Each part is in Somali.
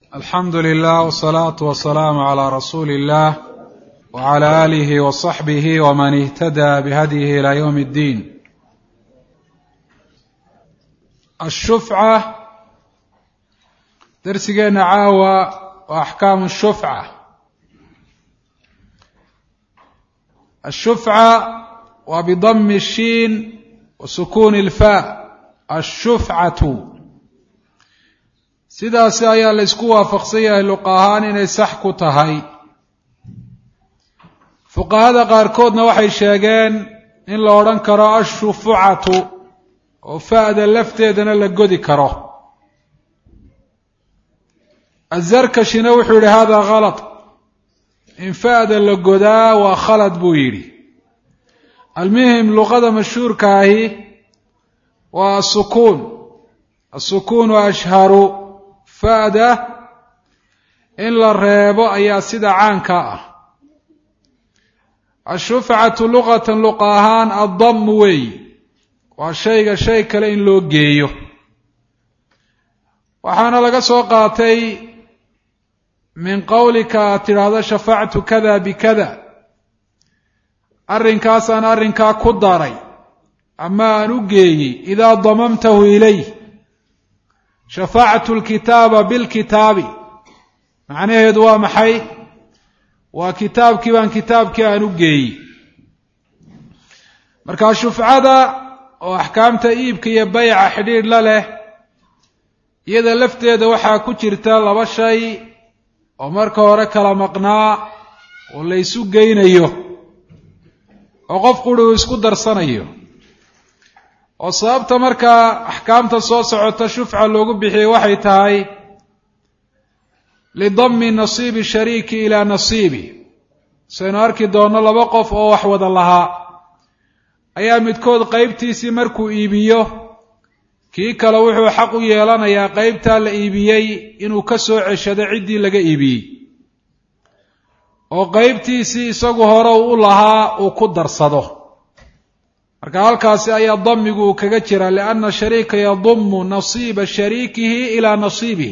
alxamdu lilah wsalaatu wasalaamu calaa rasuuli illah wcala aalihi wasaxbihi waman ihtadaa bihadyihi ilaa yowm اddiin ashufca darsigeenna caawa waa axkaamu shufca ashufca waa bidami الshiin wa sukuuni اlfa ashufcatu sidaasi ayaa la ysku waafaqsan yahay luqa ahaan inay sax ku tahay fuqahada qaarkoodna waxay sheegeen in la odhan karo ashufucatu oo fa'da lafteedana la godi karo azarkashina wuxuu yihi hada khalad in fa'da la godaa waa khalad buu yidhi almuhim luqada mashhuurka ahi waa asukuun asukuunu ashharu fa'da in la reebo ayaa sida caanka ah ashufcatu luqatan luqa ahaan addamu weeyi waa shayga shay kale in loo geeyo waxaana laga soo qaatay min qowlika aad tidhaahdo shafactu kada bikada arrinkaasaan arrinkaa ku daray ama aan u geeyey idaa damamtahu ilayh shafactu lkitaaba bilkitaabi macnaheedu waa maxay waa kitaabkii baan kitaabkii aan u geeyey marka shufcada oo axkaamta iibka iyo bayca xidhiidh la leh iyada lafteeda waxaa ku jirta laba shay oo marka hore kala maqnaa oo la ysu geynayo oo qof quri uu isku darsanayo oo sababta markaa axkaamta soo socota shufca loogu bixiyey waxay tahay lidami nasiibi shariiki ilaa nasiibi saynu arki doonno laba qof oo wax wada lahaa ayaa midkood qeybtiisii markuu iibiyo kii kale wuxuu xaq u yeelanayaa qeybtaa la iibiyey inuu ka soo ceshado ciddii laga iibiyey oo qeybtiisii isagu hore u lahaa uu ku darsado marka halkaasi ayaa damigu uu kaga jira lianna shariika yadumu nasiiba shariikihi ilaa nasiibihi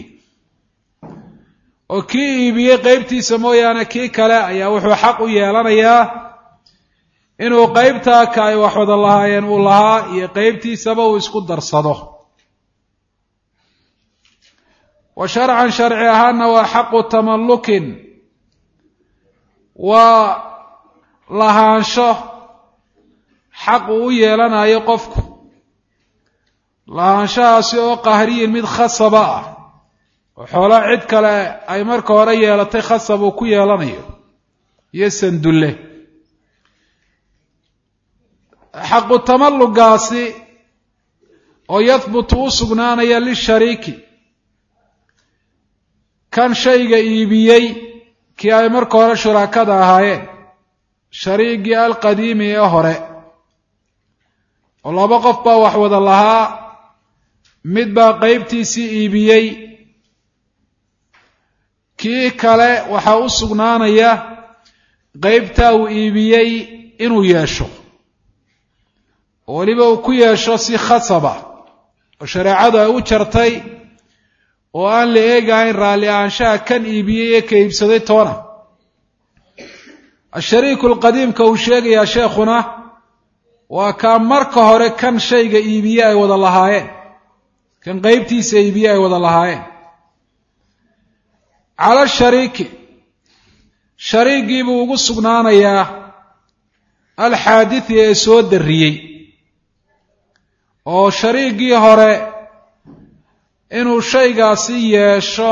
oo kii iibiyey qeybtiisa mooyaane kii kale ayaa wuxuu xaq u yeelanayaa inuu qeybtaa ka ay wax wada lahaayeen uu lahaa iyo qeybtiisaba uu isku darsado wa sharcan sharci ahaana waa xaqu tamallukin waa lahaansho xaq uu u yeelanayo qofku lahaanshahaasi oo qahriyin mid khasaba ah oo xoolaa cid kale ay marka hore yeelatay khasab uu ku yeelanayo iyo sandulle xaqu tamallugaasi oo yahbutu u sugnaanaya lishariiki kan shayga iibiyey kii ay marka hore shuraakada ahaayeen shariigii alqadiimi ee hore oo laba qof baa wax wada lahaa mid baa qeybtiisii iibiyey kii kale waxaa u sugnaanaya qeybtaa uu iibiyey inuu yeesho oo weliba uu ku yeesho si khasaba oo shareecadu ay u jartay oo aan la eegahayn raalli ahaanshaha kan iibiyey ee ka iibsaday toona ashariiku alqadiimka uu sheegayaa sheekhuna waa kaa marka hore kan shayga iibiye ay wada lahaayeen kan qeybtiisa iibiye ay wada lahaayeen cala shariiki shariigii buu ugu sugnaanayaa alxaaditdi ee soo darriyey oo shariigii hore inuu shaygaasi yeesho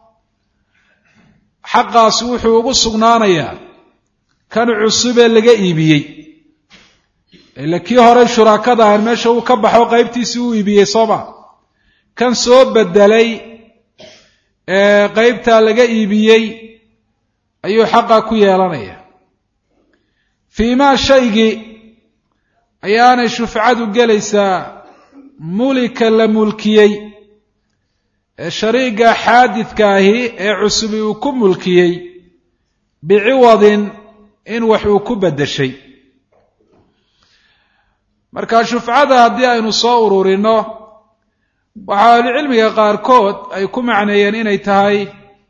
xaqaasi wuxuu ugu sugnaanayaa kan cusubee laga iibiyey ila kii hore shuraakada ahan meesha uu ka baxo qeybtiisii uu iibiyey sooma kan soo bedelay ee qeybtaa laga iibiyey ayuu xaqa ku yeelanaya fii maa shaygii ayaanay shufcadu gelaysaa mulika la mulkiyey ee shariiga xaadidka ahi ee cusubi uu ku mulkiyey biciwadin in wax uu ku beddeshay marka shufcada haddii aynu soo ururinno waxaa ahlucilmiga qaarkood ay ku macneeyeen inay tahay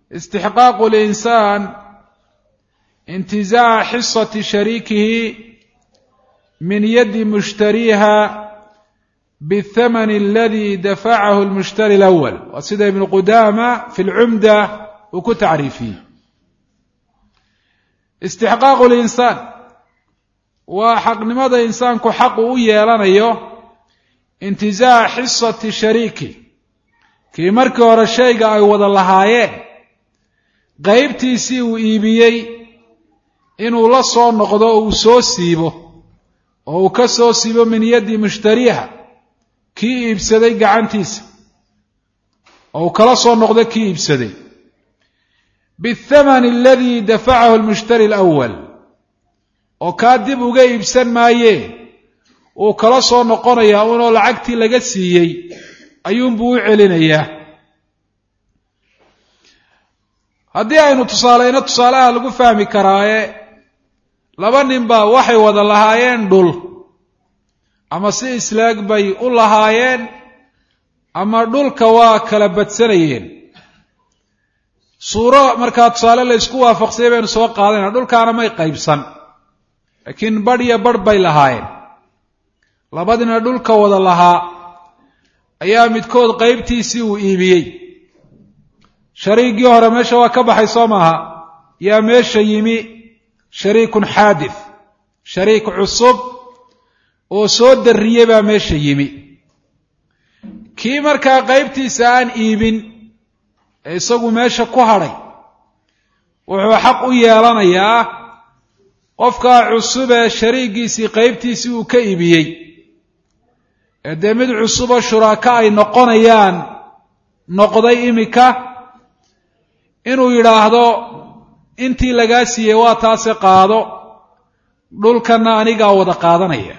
istixqaaqu linsaan intizaaca xisati shariikihi min yadi mushtariiha bاthamani aladi dafacahu lmushtari اlأwl waa sida ibnu qudaama fi lcumda uu ku tacriifiyey istixqaaqu linsaan waa xaqnimada insaanku xaqu u yeelanayo intizaaca xisati shariiki kii markii hore shayga ay wada lahaayeen qaybtiisii uu iibiyey inuu la soo noqdo oo uu soo siibo oo uu ka soo siibo min yaddi mushtariiha kii iibsaday gacantiisa oo uu kala soo noqdo kii iibsaday biathamani aladii dafacahu lmushtari alawal oo kaa dib uga iibsan maayee uu kala soo noqonayaa unoo lacagtii laga siiyey ayuunbuu u celinayaa haddii aynu tusaaleyno tusaalaha lagu fahmi karaaye laba nin baa waxay wada lahaayeen dhul ama si islaag bay u lahaayeen ama dhulka waa kala badsanayeen suuro markaa tusaale la ysku waafaqsayay baynu soo qaadayna dhulkaana may qaybsan laakiin badh iyo badh bay lahaayeen labadina dhulka wada lahaa ayaa midkood qaybtiisii uu iibiyey shariigii hore meesha waa ka baxay soo maaha yaa meesha yimi shariikun xaadith shariik cusub oo soo darriyey baa meesha yimi kii markaa qaybtiisa aan iibin ee isagu meesha ku hadhay wuxuu xaq u yeelanayaa qofkaa cusub ee shariigiisii qaybtiisii uu ka iibiyey ee dee mid cusuboo shuraako ay noqonayaan noqday iminka inuu yidhaahdo intii lagaa siiyey waa taase qaado dhulkanna anigaa wada qaadanaya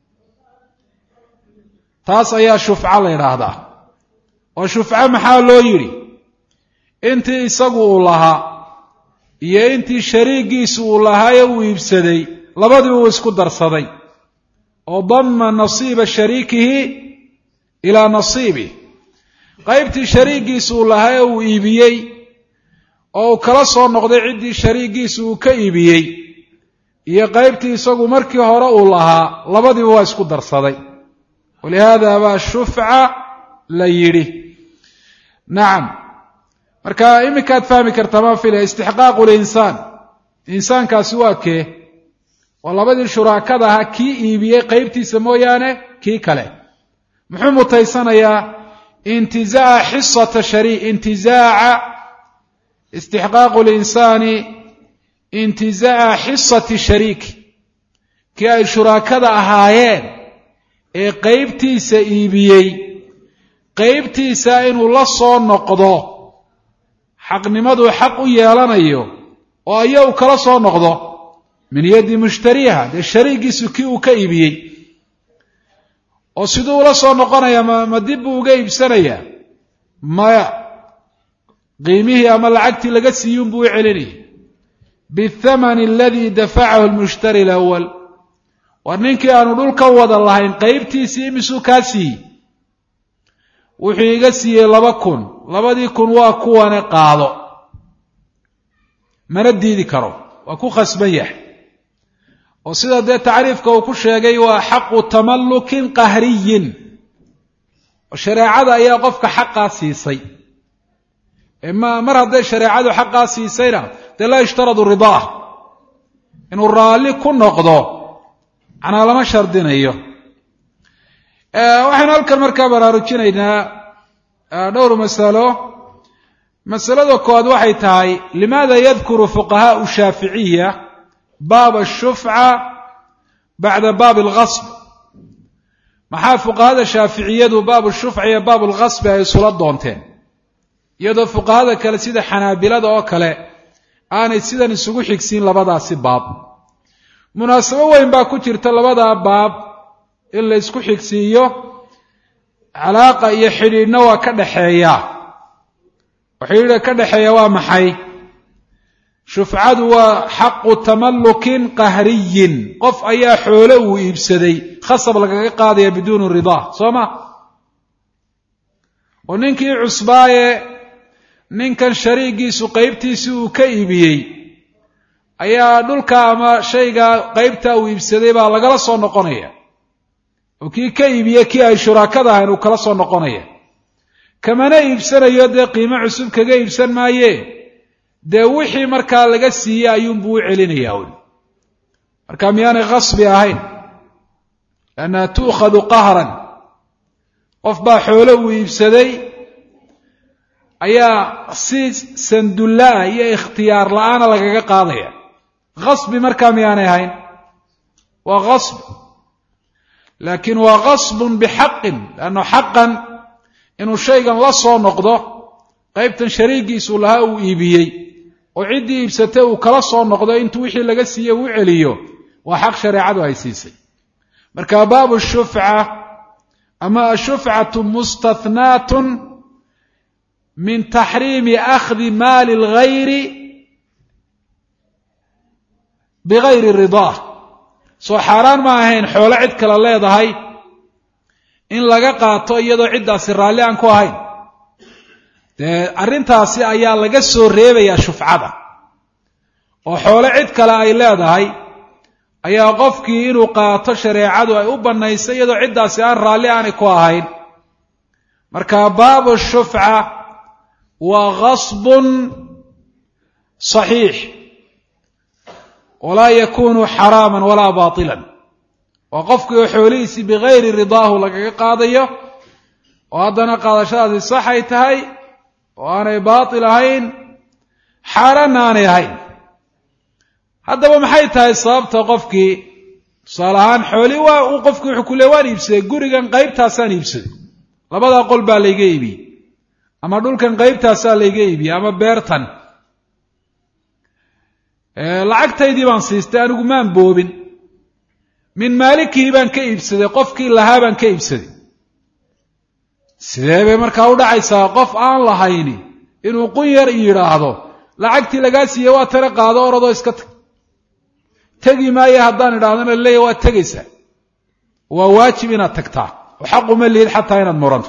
taas ayaa shufco la yidhaahdaa oo shufco maxaa loo yidhi intii isagu uu lahaa iyo intii shariigiisu uu lahaaye uu iibsaday labadiiba uu isku darsaday oo damma nasiiba shariikihi ilaa nasiibih qaybtii shariigiisu uu lahaaye uu iibiyey oo uu kala soo noqday ciddii shariigiisu uu ka iibiyey iyo qaybtii isagu markii hore uu lahaa labadiiba waa isku darsaday walihaada baa shufca la yidhi nacam marka iminkaad fahmi kartaa maa filaya istixqaaqu linsaan insaankaasi waa kee waa labadii shuraakada ahaa kii iibiyey qaybtiisa mooyaane kii kale muxuu mutaysanayaa intizaaca xisata shari intizaaca istixqaaqu linsaani intizaaca xisati shariiki kii ay shuraakada ahaayeen ee qaybtiisa iibiyey qaybtiisa inuu la soo noqdo xaqnimaduu xaq u yeelanayo oo aya uu kala soo noqdo min yaddi mushtariiha dee shariigiisu kii uu ka iibiyey oo siduu ula soo noqonaya ma ma dib buu uga iibsanayaa maya qiimihii ama lacagtii laga siiyuun buu u celinaya biathamani aladii dafacahu lmushtari alawal war ninkii aanu dhulka wada lahayn qaybtiisii imisuu kaa siiyey wuxuu iga siiyey laba kun labadii kun waa kuwane qaado mana diidi karo waa ku khasban yahay oo sida dee tacriifka uu ku sheegay waa xaqu tamallukin qahriyin oo shareecada ayaa qofka xaqaa siisay ma mar hadday shareecadu xaqaa siisayna dee laa yushtaradu ridaah inuu raalli ku noqdo macnaa lama shardinayo waxaynu halkan markaa baraarujinaynaa dhowr masalo masalada koowaad waxay tahay limaada yadkuru fuqahaau shaaficiya baab ashufca bacda baab alghasb maxaa fuqahada shaaficiyadu baab shufca iyo baab alghasbi ay isula doonteen iyadoo fuqahada kale sida xanaabilada oo kale aanay sidan isugu xigsiin labadaasi baab munaasabo weyn baa ku jirta labadaa baab in la isku xigsiiyo calaaqa iyo xidhiidhna waa ka dhaxeeya oo xidhiidha ka dhexeeya waa maxay shufcadu waa xaqu tamallukin qahriyin qof ayaa xoole uu iibsaday khasab lagaga qaadaya biduuni ridaa soo ma oo ninkii cusbaaye ninkan shariigiisu qeybtiisii uu ka iibiyey ayaa dhulka ama shayga qeybta uu iibsaday baa lagala soo noqonaya oo kii ka iibiye kii ay shuraakada ahayn uu kala soo noqonaya kamana iibsanayo dee qiimo cusub kaga iibsan maaye dee wixii markaa laga siiyey ayuunbuu u celinayaa un marka miyaanay khasbi ahayn liannaha tu'khadu qahran qof baa xoolo uu iibsaday ayaa si sandulla-a iyo ikhtiyaar la-aana lagaga qaadaya khasbi markaa miyaanay ahayn waa khasb laakiin waa khasbun bixaqin leanno xaqan inuu shaygan la soo noqdo qaybtan shariigiisu lahaa uu iibiyey oo ciddii iibsatay uu kala soo noqdo intuu wixii laga siiyey uu celiyo waa xaq shareecadu ay siisay marka baabu shufca ama ashufcatu mustathnaatun min taxriimi akhdi maali اlgayri bigayri ridaa soo xaaraan ma ahayn xoolo cid kale leedahay in laga qaato iyadoo ciddaasi raalli aan ku ahayn dee arrintaasi ayaa laga soo reebayaa shufcada oo xoolo cid kale ay leedahay ayaa qofkii inuu qaato shareecadu ay u bannaysay iyadoo ciddaasi aan raalli aanay ku ahayn marka baabu shufca waa gasbun saxiix walaa yakunu xaraaman walaa baatilan waa qofkii oo xoolihiisii bigayri ridaahu lagaga qaadayo oo haddana qaadashadaasi sax ay tahay oo aanay baatil ahayn xaaraanna aanay ahayn haddaba maxay tahay sababta qofkii tusaale ahaan xooli waa uu qofkii wuxuu ku le waan iibsaday gurigan qaybtaasaan iibsaday labadaa qol baa layga iibiyey ama dhulkan qaybtaasaa layga iibiyey ama beertan lacagtaydii baan siistay anigu maan boobin min maalikii baan ka iibsaday qofkii lahaa baan ka iibsaday sidee bay markaa u dhacaysaa qof aan lahayni inuu qun yar yidhaahdo lacagtii lagaa siiyey waa tana qaado oradoo iska tag tegi maayo haddaan idhahdana leeya waa tegaysaa waa waajib inaad tagtaa oo xaq uma lihid xataa inaad muranto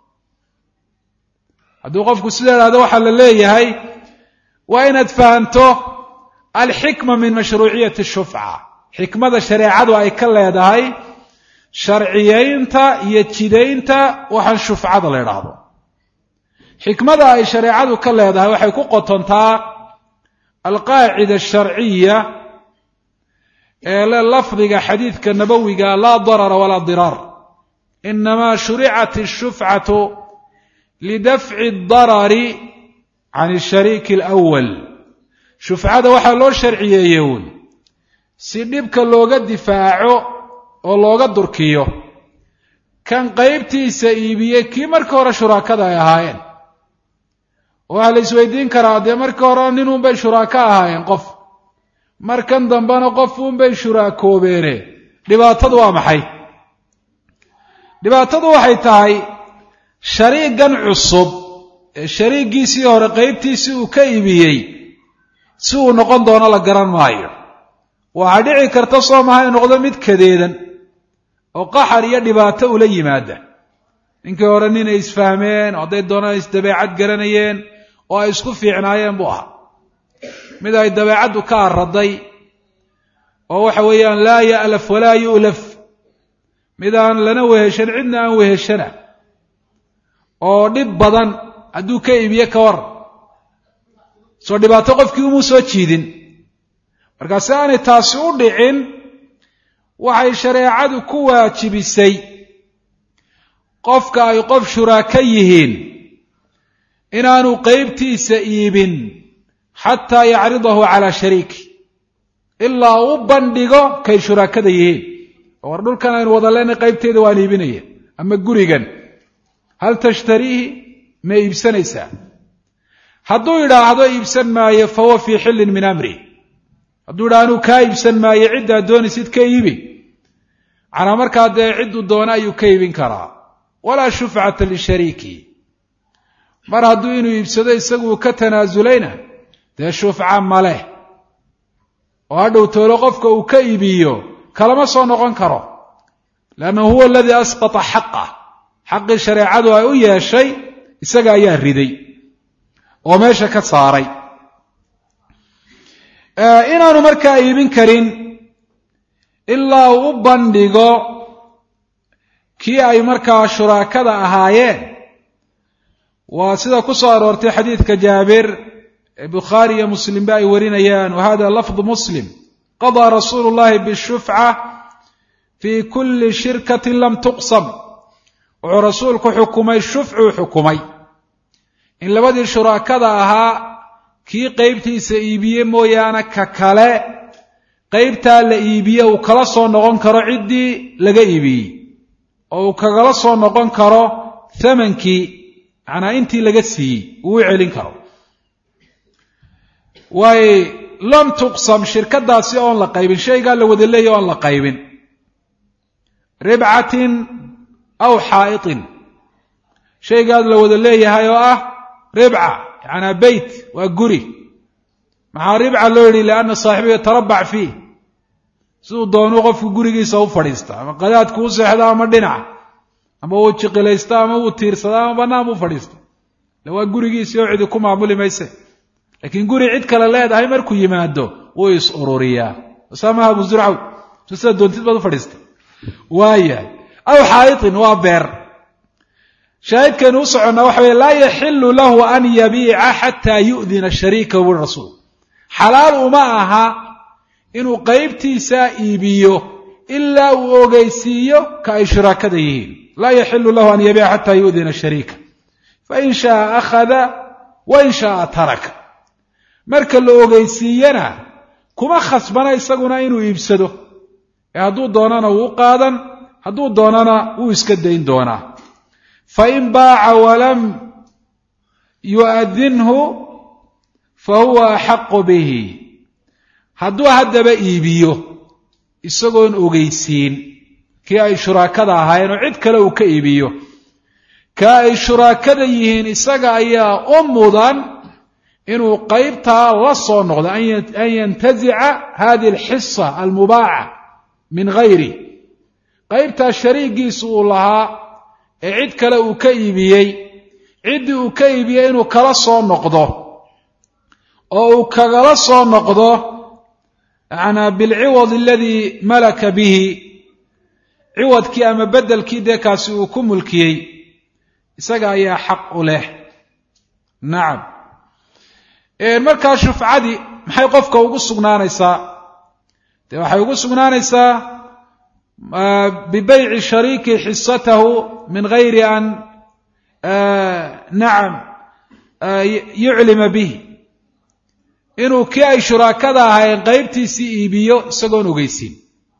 hadduu qofku sida idhahdo waxaa la leeyahay waa inaad fahanto alxikma min mashruuciyati shufca xikmada shareecadu ay ka leedahay sharciyeynta iyo jidaynta waxaan shufcada la idhaahdo xikmada ay shareecadu ka leedahay waxay ku qotontaa alqaacida asharciya ee le lafdiga xadiidka nabowiga laa darara walaa diraar inamaa shuricat ashufcatu lidafci darari can ashariiki alawal shufcada waxaa loo sharciyeeye uun si dhibka looga difaaco oo looga durkiyo kan qaybtiisa iibiyey kii markii hore shuraakada ay ahaayeen waxaa la isweydiin karaa dee markii hore ninunbay shuraako ahaayeen qof markan dambena qof unbay shuraakoobeene dhibaatadu waa maxay dhibaatadu waxay tahay shariigan cusub ee shariigiisii hore qaybtiisii uu ka iibiyey si uu noqon doono la garan maayo waxaa dhici karta soo maha in noqdo mid kadeedan oo qaxar iyo dhibaato ula yimaada ninkii hore nin ay isfahmeen oo hadday doonaan isdabeecad garanayeen oo ay isku fiicnaayeen buu ahaa mid ay dabeecaddu ka araday oo waxa weeyaan laa ya'laf walaa yu'laf mid aan lana weheshan cidna aan weheshana oo dhib badan hadduu ka iibiye ka war soo dhibaato qofkii umuu soo jiidin markaa si aanay taasi u dhicin waxay shareecadu ku waajibisay qofka ay qof shuraaka yihiin inaanu qeybtiisa iibin xataa yacridahu calaa shariiki ilaa u bandhigo kay shuraakada yihiin war dhulkan aynu wada leenay qaybteeda waan iibinaya ama gurigan hal tashtariihi ma iibsanaysaa hadduu idhaahdo iibsan maayo fa huwa fii xillin min amri hadduu idhaha anuu kaa iibsan maayo ciddaad doonaysid ka iibi canaa markaa dee cidduu doono ayuu ka iibin karaa walaa shufcata lishariiki mar hadduu inuu iibsado isaguu ka tanaasulayna dee shufca maleh oo hadhow toolo qofka uu ka iibiyo kalama soo noqon karo leannahu huwa aladii asqata xaqah xaqii shareecadu ay u yeeshay isaga ayaa riday oo meesha ka saaray inaanu markaa iibin karin ilaa uu u bandhigo kii ay markaa shuraakada ahaayeen waa sida ku soo aroortay xadiidka jaabir ee bukhaari iyo muslimba ay warinayaan wa hada lafdu muslim qadaa rasuulu llahi bishufca fii kulli shirkatin lam tuqsam wuxuu rasuulku xukumay shufcuu xukumay in labadii shuraakada ahaa kii qeybtiisa iibiye mooyaane ka kale qeybtaa la iibiye uu kala soo noqon karo ciddii laga iibiyey oo uu kagala soo noqon karo thamankii macnaa intii laga siiyey uu u celin karo waayo lam tuqsam shirkadaasi oon la qaybin shaygaa la wada leeya oon la qaybin ribcatin aw xaa'itin shaygaad la wada leeyahay oo ah ribca yacanaa beyt waa guri maxaa ribca loo yidhi lianna saaxibu yatarabac fiih siduu doonuu qofku gurigiisa u fadhiista ama qadaadku u seexda ama dhinaca ama uu jiqilaysta ama uu tiirsada ama bannaan buu fadhiista le waa gurigiisii oo cidi ku maamuli mayse laakiin guri cid kale leedahay markuu yimaado wuu is ururiyaa saamaha abu zurcaw so sida doontid baad u fadhiista waayahay aw xaa'itin waa beer shaahidkeenu u soconnaa waxa weye laa yaxilu lahu an yabiica xataa yu'dina shariikahu buri rasuul xalaal uma aha inuu qeybtiisa iibiyo ilaa uu ogeysiiyo ka ay shuraakada yihiin laa yaxilu lahu an yabiica xataa yu'dina shariika fain shaaa akhada wain shaaa taraka marka la ogeysiiyana kuma khasbana isaguna inuu iibsado ee hadduu doonana wuu u qaadan hadduu doonana wuu iska dayn doonaa fain baaca walam yu'adinhu fa huwa axaqu bihi hadduu haddaba iibiyo isagoon ogeysiin kii ay shuraakada ahaayeen oo cid kale uu ka iibiyo ka ay shuraakada yihiin isaga ayaa u mudan inuu qeybtaa la soo noqdo an yantazica hadihi alxisa almubaaca min gayri qeybtaa shariigiisu uu lahaa ee cid kale uu ka iibiyey ciddii uu ka iibiyey inuu kala soo noqdo oo uu kagala soo noqdo yanaa bilciwad aladii malaka bihi ciwadkii ama beddelkii dee kaasi uu ku mulkiyey isaga ayaa xaq u leh nacam markaa shufcadii maxay qofka ugu sugnaanaysaa dee waxay ugu sugnaanaysaa bibeyci shariiki xisatahu min gayri an nacam yuclima bihi inuu kii ay shuraakada ahayn qeybtiisii iibiyo isagoon ogeysiin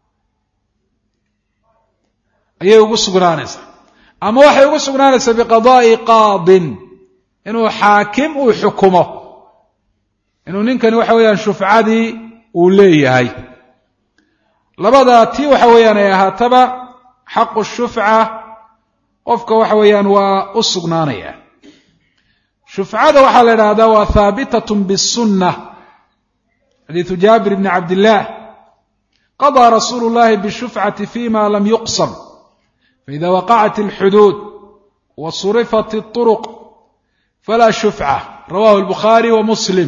ayay ugu sugnaanaysaa ama waxay ugu sugnaanaysaa biqadaa'i qaadin inuu xaakim uu xukumo inuu ninkani waxa weeyaan shufcadii uu leeyahay labadaa tii waxa weeyaan ay ahaataba xaqu shufca qofka waxa weeyaan waa u sugnaanaya shufcada waxaa la idhahdaa waa haabitatun bisunna xadiidu jaabir bni cabdillaah qadaa rasuulu llahi bishufcati fima lam yuqsam faida waqacat alxuduud wa surifat اطuruq falaa shufca rawahu albukhaari wa muslim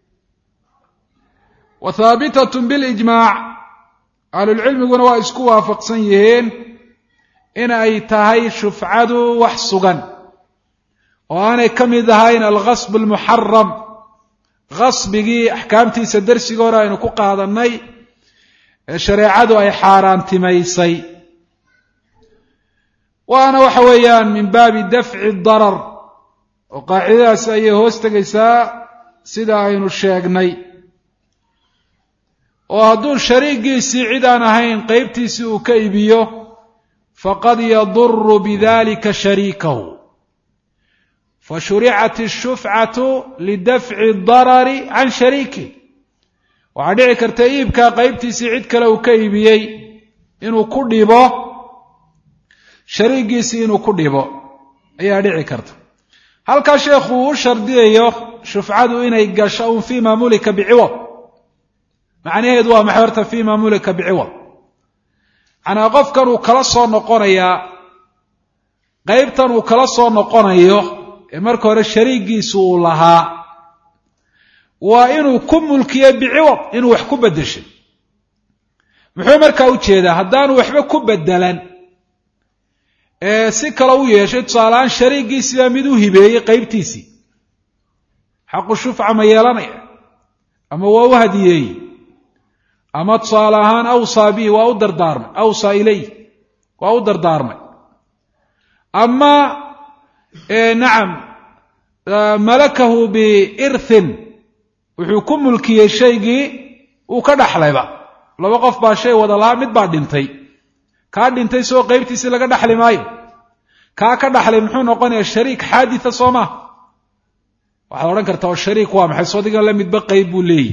wa haabitatun bilijmaac ahlulcilmiguna waa isku waafaqsan yihiin in ay tahay shufcadu wax sugan oo aanay ka mid ahayn alghasb almuxaram gasbigii axkaamtiisa darsiga hore aynu ku qaadannay ee shareecadu ay xaaraantimaysay waana waxa weeyaan min baabi dafci darar oo qaacidadaas ayay hoos tegaysaa sida aynu sheegnay oo hadduu shariigiisii cid aan ahayn qeybtiisii uu ka iibiyo faqad yaduru bidalika shariikahu fashuricat ashufcatu lidafci darari can shariiki waxaa dhici karta iibkaa qeybtiisii cid kale uu ka iibiyey inuu ku dhibo shariigiisii inuu ku dhibo ayaa dhici karta halkaa sheekhu uu u shardiyayo shufcadu inay gasho un fima mulika biciwad macnaheedu waa maxay horta fima mulika biciwad macnaa qofkan uu kala soo noqonayaa qeybtan uu kala soo noqonayo ee marka hore shariigiisu uu lahaa waa inuu ku mulkiyo biciwad inuu wax ku beddeshay muxuu markaa u jeedaa haddaanu waxba ku beddelan ee si kale u yeeshay tusaaleahaan shariigiisibaa mid u hibeeyey qaybtiisii xaqu shufca ma yeelanaya ama waa u hadiyeeyey ama tusaale ahaan awsaa bihi waa u dardaarmay awsaa ilayh waa u dardaarmay ama nacam malakahu biirthin wuxuu ku mulkiyey shaygii uu ka dhaxlayba laba qof baa shay wada lahaa mid baa dhintay kaa dhintay soo qaybtiisii laga dhaxli maayo kaa ka dhaxlay muxuu noqonayaa shariik xaaditha soo maa waxaad odhan kartaa oo shariik waa maxay soodigan la midba qayb buu leeyihi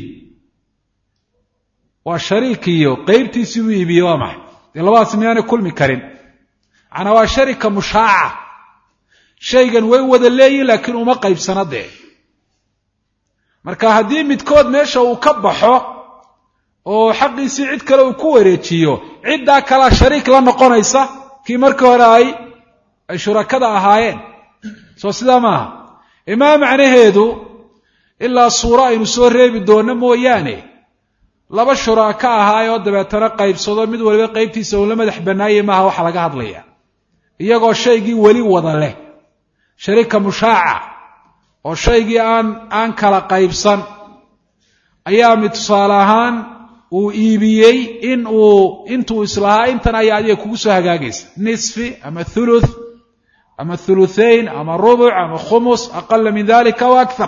waa shariikiyo qaybtiisii buu iibiyey waa maxay dee labadaas miyaanay kulmi karin macnaa waa sharika mushaaca shaygan way wada leeyihin laakiin uma qaybsana dee marka haddii midkood meesha uu ka baxo oo xaqiisii cid kale uu ku wareejiyo ciddaa kalea shariik la noqonaysa kii markii hore ay ay shurakada ahaayeen soo sidaa maaha imaa macnaheedu ilaa suuro aynu soo reebi doonno mooyaane laba shuraaka ahaayoo dabeetana qaybsado mid waliba qaybtiisa uun la madax bannaayey maaha waxa laga hadlaya iyagoo shaygii weli wada leh sharika mushaaca oo shaygii aan aan kala qaybsan ayaa mid tusaale ahaan uu iibiyey in uu intuu islahaa intan ayaa adiga kugu soo hagaagaysa nisfi ama thuluth ama thuluthain ama rubuc ama khumus aqala min dalika wa akthar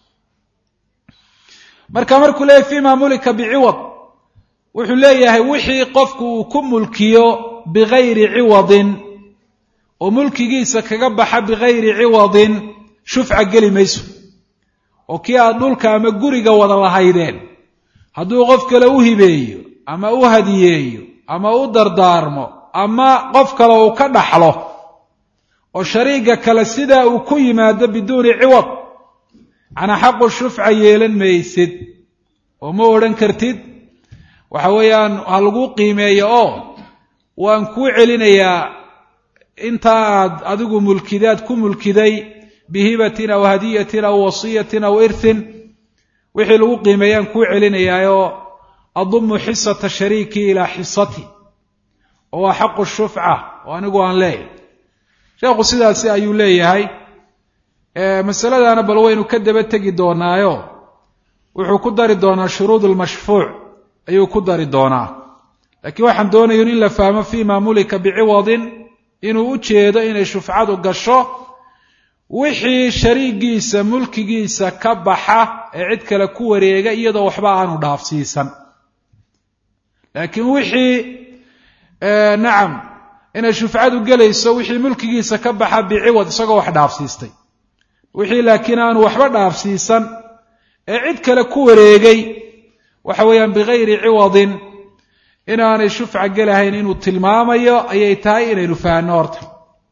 marka markuu leeyahy fima mulika biciwad wuxuu leeyahay wixii qofku uu ku mulkiyo bigayri ciwadin oo mulkigiisa kaga baxa bigayri ciwadin shufca geli mayso oo kii aad dhulka ama guriga wada lahaydeen hadduu qof kale u hibeeyo ama u hadiyeeyo ama u dardaarmo ama qof kale uu ka dhaxlo oo shariiga kale sidaa uu ku yimaado biduuni ciwad macnaa xaqu shufca yeelan maysid oo ma odhan kartid waxa weeyaan ha lagu qiimeeyo oo waan kuu celinayaa intaa aad adigu mulkidaad ku mulkiday bihibatin aw hadiyatin aw wasiyatin aw irthin wixii lagu qiimeeyaan kuu celinayaayoo adumu xisata shariikii ilaa xisati oo waa xaqu shufca oo anigu aan leeyahay sheekhu sidaasi ayuu leeyahay masaladana bal waynu ka daba tegi doonaayo wuxuu ku dari doonaa shuruud lmashfuuc ayuu ku dari doonaa laakiin waxaan doonaya in la fahmo fima mulika biciwadin inuu u jeedo inay shufcadu gasho wixii shariigiisa mulkigiisa ka baxa ee cid kale ku wareega iyadoo waxba aanu dhaafsiisan laakiin wixii nacam inay shufcadu gelayso wixii mulkigiisa ka baxa biciwad isagoo wax dhaafsiistay wixii laakiin aanu waxba dhaafsiisan ee cid kale ku wareegay waxa weeyaan bigayri ciwadin inaanay shufca gelahayn inuu tilmaamayo ayay tahay inaynu fahanno horta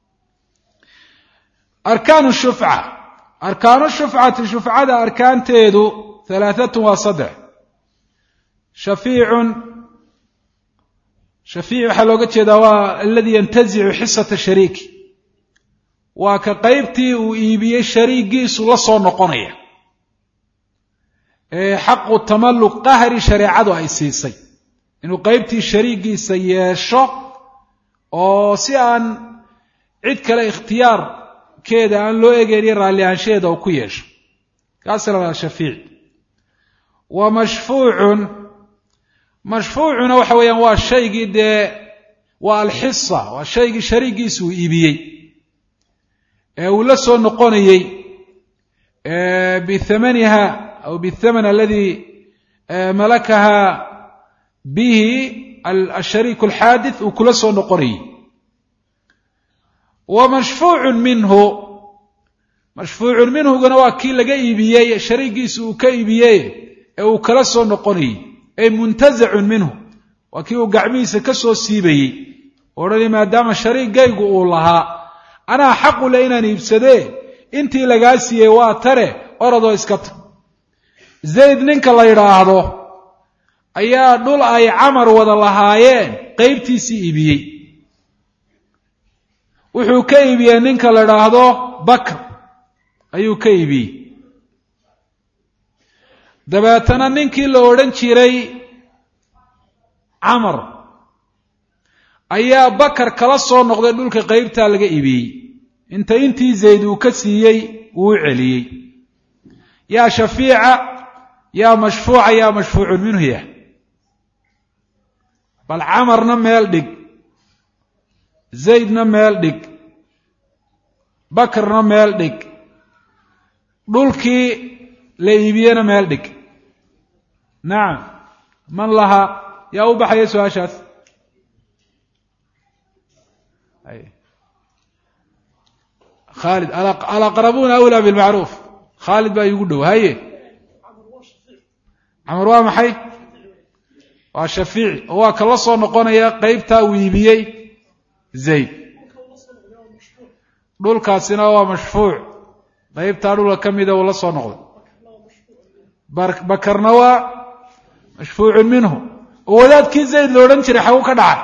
arkaanu shufca arkaanu shufcati shufcada arkaanteedu halaahatun waa saddex shafiicun shafiic waxaa looga jeedaa waa aladii yantazicu xisata shariiki waa ka qaybtii uu iibiyey shariigiisu la soo noqonaya ee xaqu tamalluq qahri shareecadu ay siisay inuu qaybtii shariigiisa yeesho oo si aan cid kale ikhtiyaarkeeda aan loo egeyniyo raalli ahaanshaheeda uu ku yeesho kaasa la shafiic wa mashfuucun mashfuucuna waxa weeyaan waa shaygii dee waa alxisa waa shaygii shariigiisa uu iibiyey ee uu la soo noqonayey bithamaniha aw bithaman aladi malakaha bihi ashariik alxaadith uu kula soo noqonayey wa mashfuucun minhu mashfuucun minhuguna waa kii laga iibiyey shariigiisa uu ka iibiyey ee uu kala soo noqonayey ay muntazacun minhu waa kii uu gacmihiisa ka soo siibayey odhanay maadaama shariigaygu uu lahaa anaa xaqu le inaan iibsadee intii lagaa siiyey waa tare oradoo iska ta zayd ninka la yidhaahdo ayaa dhul ay camar wada lahaayeen qaybtiisii iibiyey wuxuu ka iibiyey ninka la idhaahdo bakr ayuu ka iibiyey dabeetana ninkii la odhan jiray camar ayaa bakar kala soo noqday dhulka qeybtaa laga iibiyey inta intii zayd uu ka siiyey uu u celiyey yaa shafiica yaa mashfuuca yaa mashfuucun minhu yah bal camarna meel dhig zaydna meel dhig bakarna meel dhig dhulkii la iibiyena meel dhig nacam man lahaa yaa u baxaya su-aashaas khaalid alaqrabuuna awlaa bilmacruuf khaalid baa iigu dhow haye camar waa maxay waa shafiici oo waa kala soo noqonaya qeybtaa uu iibiyey zayd dhulkaasina waa mashfuuc qeybtaa dhulka ka mida uu la soo noqday bakarna waa mashfuucun minhu oo wadaadkii zayd la odhan jiray xagu ka dhacay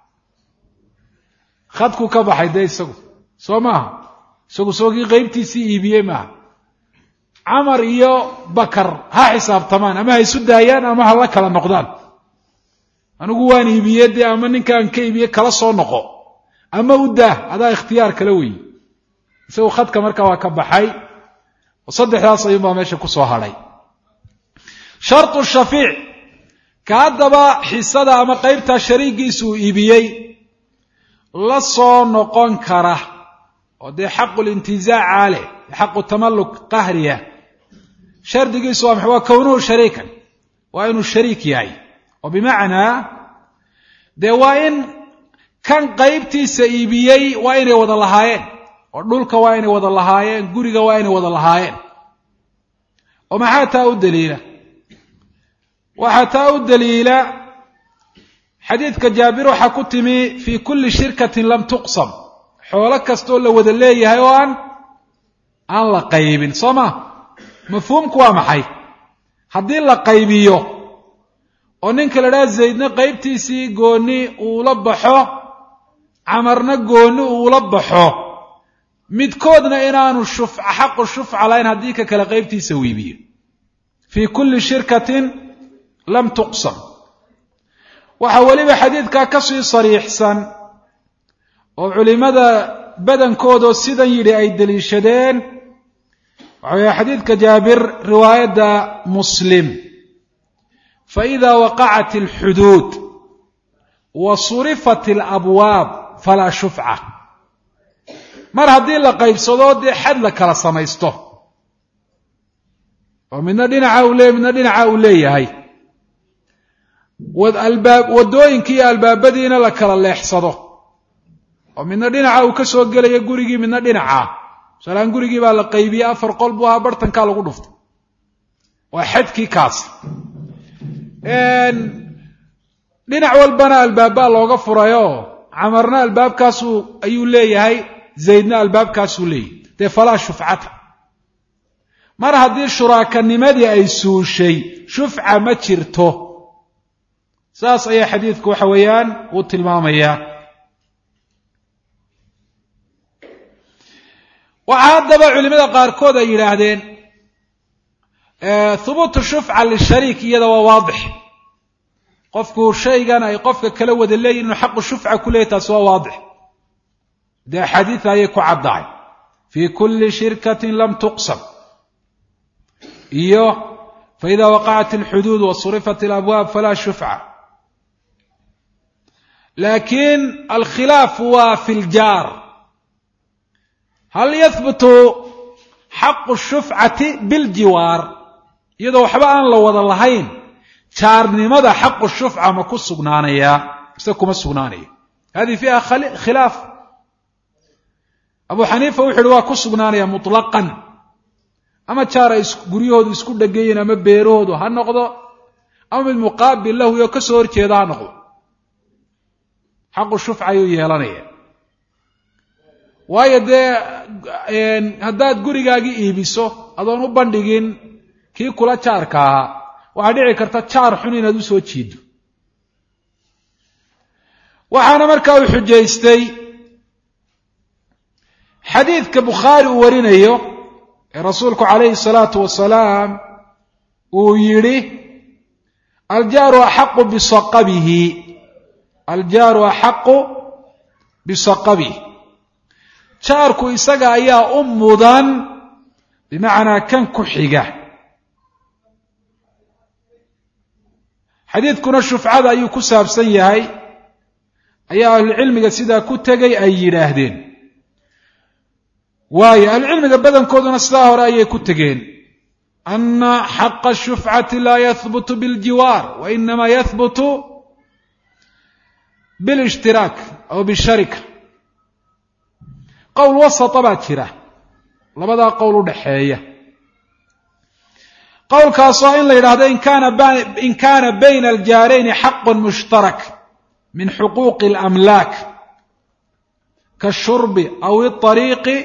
khadku ka baxay dee isagu soo maaha isagu soogii qeybtiisii iibiyey maaha camar iyo bakar ha xisaabtamaan ama ha isu daayaan ama ha la kala noqdaan anigu waan iibiye dee ama ninkaan ka iibiye kala soo noqo ama u daah adaa ikhtiyaar kala weeye isagu khadka markaa waa ka baxay oo saddexdaas ayuunbaa meesha ku soo hadhay shartu shafiic ka haddaba xisada ama qeybtaa shariigiisa uu iibiyey la soo noqon kara oo dee xaqu lintizaaca leh xaqu tamalluk qahriya shardigiisu waa maxay waa kownuhu shariikan waa inuu shariik yahay oo bimacnaa dee waa in kan qaybtiisa iibiyey waa inay wada lahaayeen oo dhulka waa inay wada lahaayeen guriga waa inay wada lahaayeen oo maxaa taa u daliila waxaa taa u daliila xadiidka jaabir waxaa ku timi fii kulli shirkatin lam tuqsam xoolo kastaoo la wada leeyahay oo aan aan la qaybin soo ma mafhuumku waa maxay haddii la qaybiyo oo ninka la dhaha zaydna qaybtiisii gooni uula baxo camarna gooni uula baxo midkoodna inaanu shufca xaqu shufca lahayn haddii ka kale qaybtiisa wiibiyo fii kulli shirkatin lam tuqsam waxaa weliba xadiidkaa ka sii sariixsan oo culimmada badankoodoo sidan yidhi ay deliishadeen waxa weeye xadiidka jaabir riwaayadda muslim faإida waqacat اlxuduud wa surifat اlabwaab falaa shufca mar haddii la qaybsado dee xad la kala samaysto oo midna dhinaca uu leeyahy midna dhinaca uu leeyahay albaab waddooyinkii iyo albaabadiina la kala leexsado oo midna dhinaca uu ka soo gelaya gurigii midna dhinaca masalaan gurigii baa la qaybiyey afar qol buu ahaa bartankaa lagu dhuftay waa xadkii kaas dhinac walbana albaabbaa looga furayoo camarna albaabkaasuu ayuu leeyahay zaydna albaabkaasuu leeyahay dee falaa shufcata mar haddii shuraakanimadii ay suushay shufca ma jirto saas ayaa xadiidku waxa weeyaan uu tilmaamayaa waxaa haddaba culimada qaarkood ay yidhaahdeen hubuutu shufca lishariik iyada waa waadix qofku shaygan ay qofka kala wada leeyihin inuu xaqu shufca ku leeyahy taasi waa waadix dee axaadiida ayay ku caddahay fii kulli shirkatin lam tuqsam iyo faida waqacat alxuduud wa surifat alabwaab falaa shufca laakiin alkhilaaf waa fi ljaar hal yahbutu xaqu shufcati biljiwaar iyadoo waxba aan la wada lahayn jaarnimada xaqu shufca ma ku sugnaanayaa mise kuma sugnaanayo hadihi fiiha khilaaf abu xaniifa wuxu uhi waa ku sugnaanaya muطlaqan ama jaar ay guryahoodu isku dhegayiin ama beerahoodu ha noqdo ama mid muqaabil lahu iyo ka soo horjeeda ha noqdo xaqu shufca ayuu yeelanaya waayo dee haddaad gurigaagii iibiso adoon u bandhigin kii kula jaarka ahaa waxaa dhici karta jaar xun inaad u soo jiido waxaana markaa uu xujaystay xadiidka bukhaari uu warinayo ee rasuulku calayhi salaatu wasalaam uu yidhi aljaaru axaqu bisaqabihi aljaaru axaqu bisaqabihi jaarku isaga ayaa u mudan bimacnaa kan ku xiga xadiidkuna shufcada ayuu ku saabsan yahay ayaa ahlucilmiga sidaa ku tegay ay yidhaahdeen waayo ahlucilmiga badankooduna sidaa hore ayay ku tegeen ana xaqa shufcati laa yahbutu biljiwaar wa inama yahbutu bilshtiraak aw bisharika qowl wasata baa jira labadaa qowl u dhaxeeya qowlkaasoo in la yidhaahdo in kaana bayna aljaarayni xaqu mushtarak min xuquuqi اlamlaak kaashurbi aw اطariiqi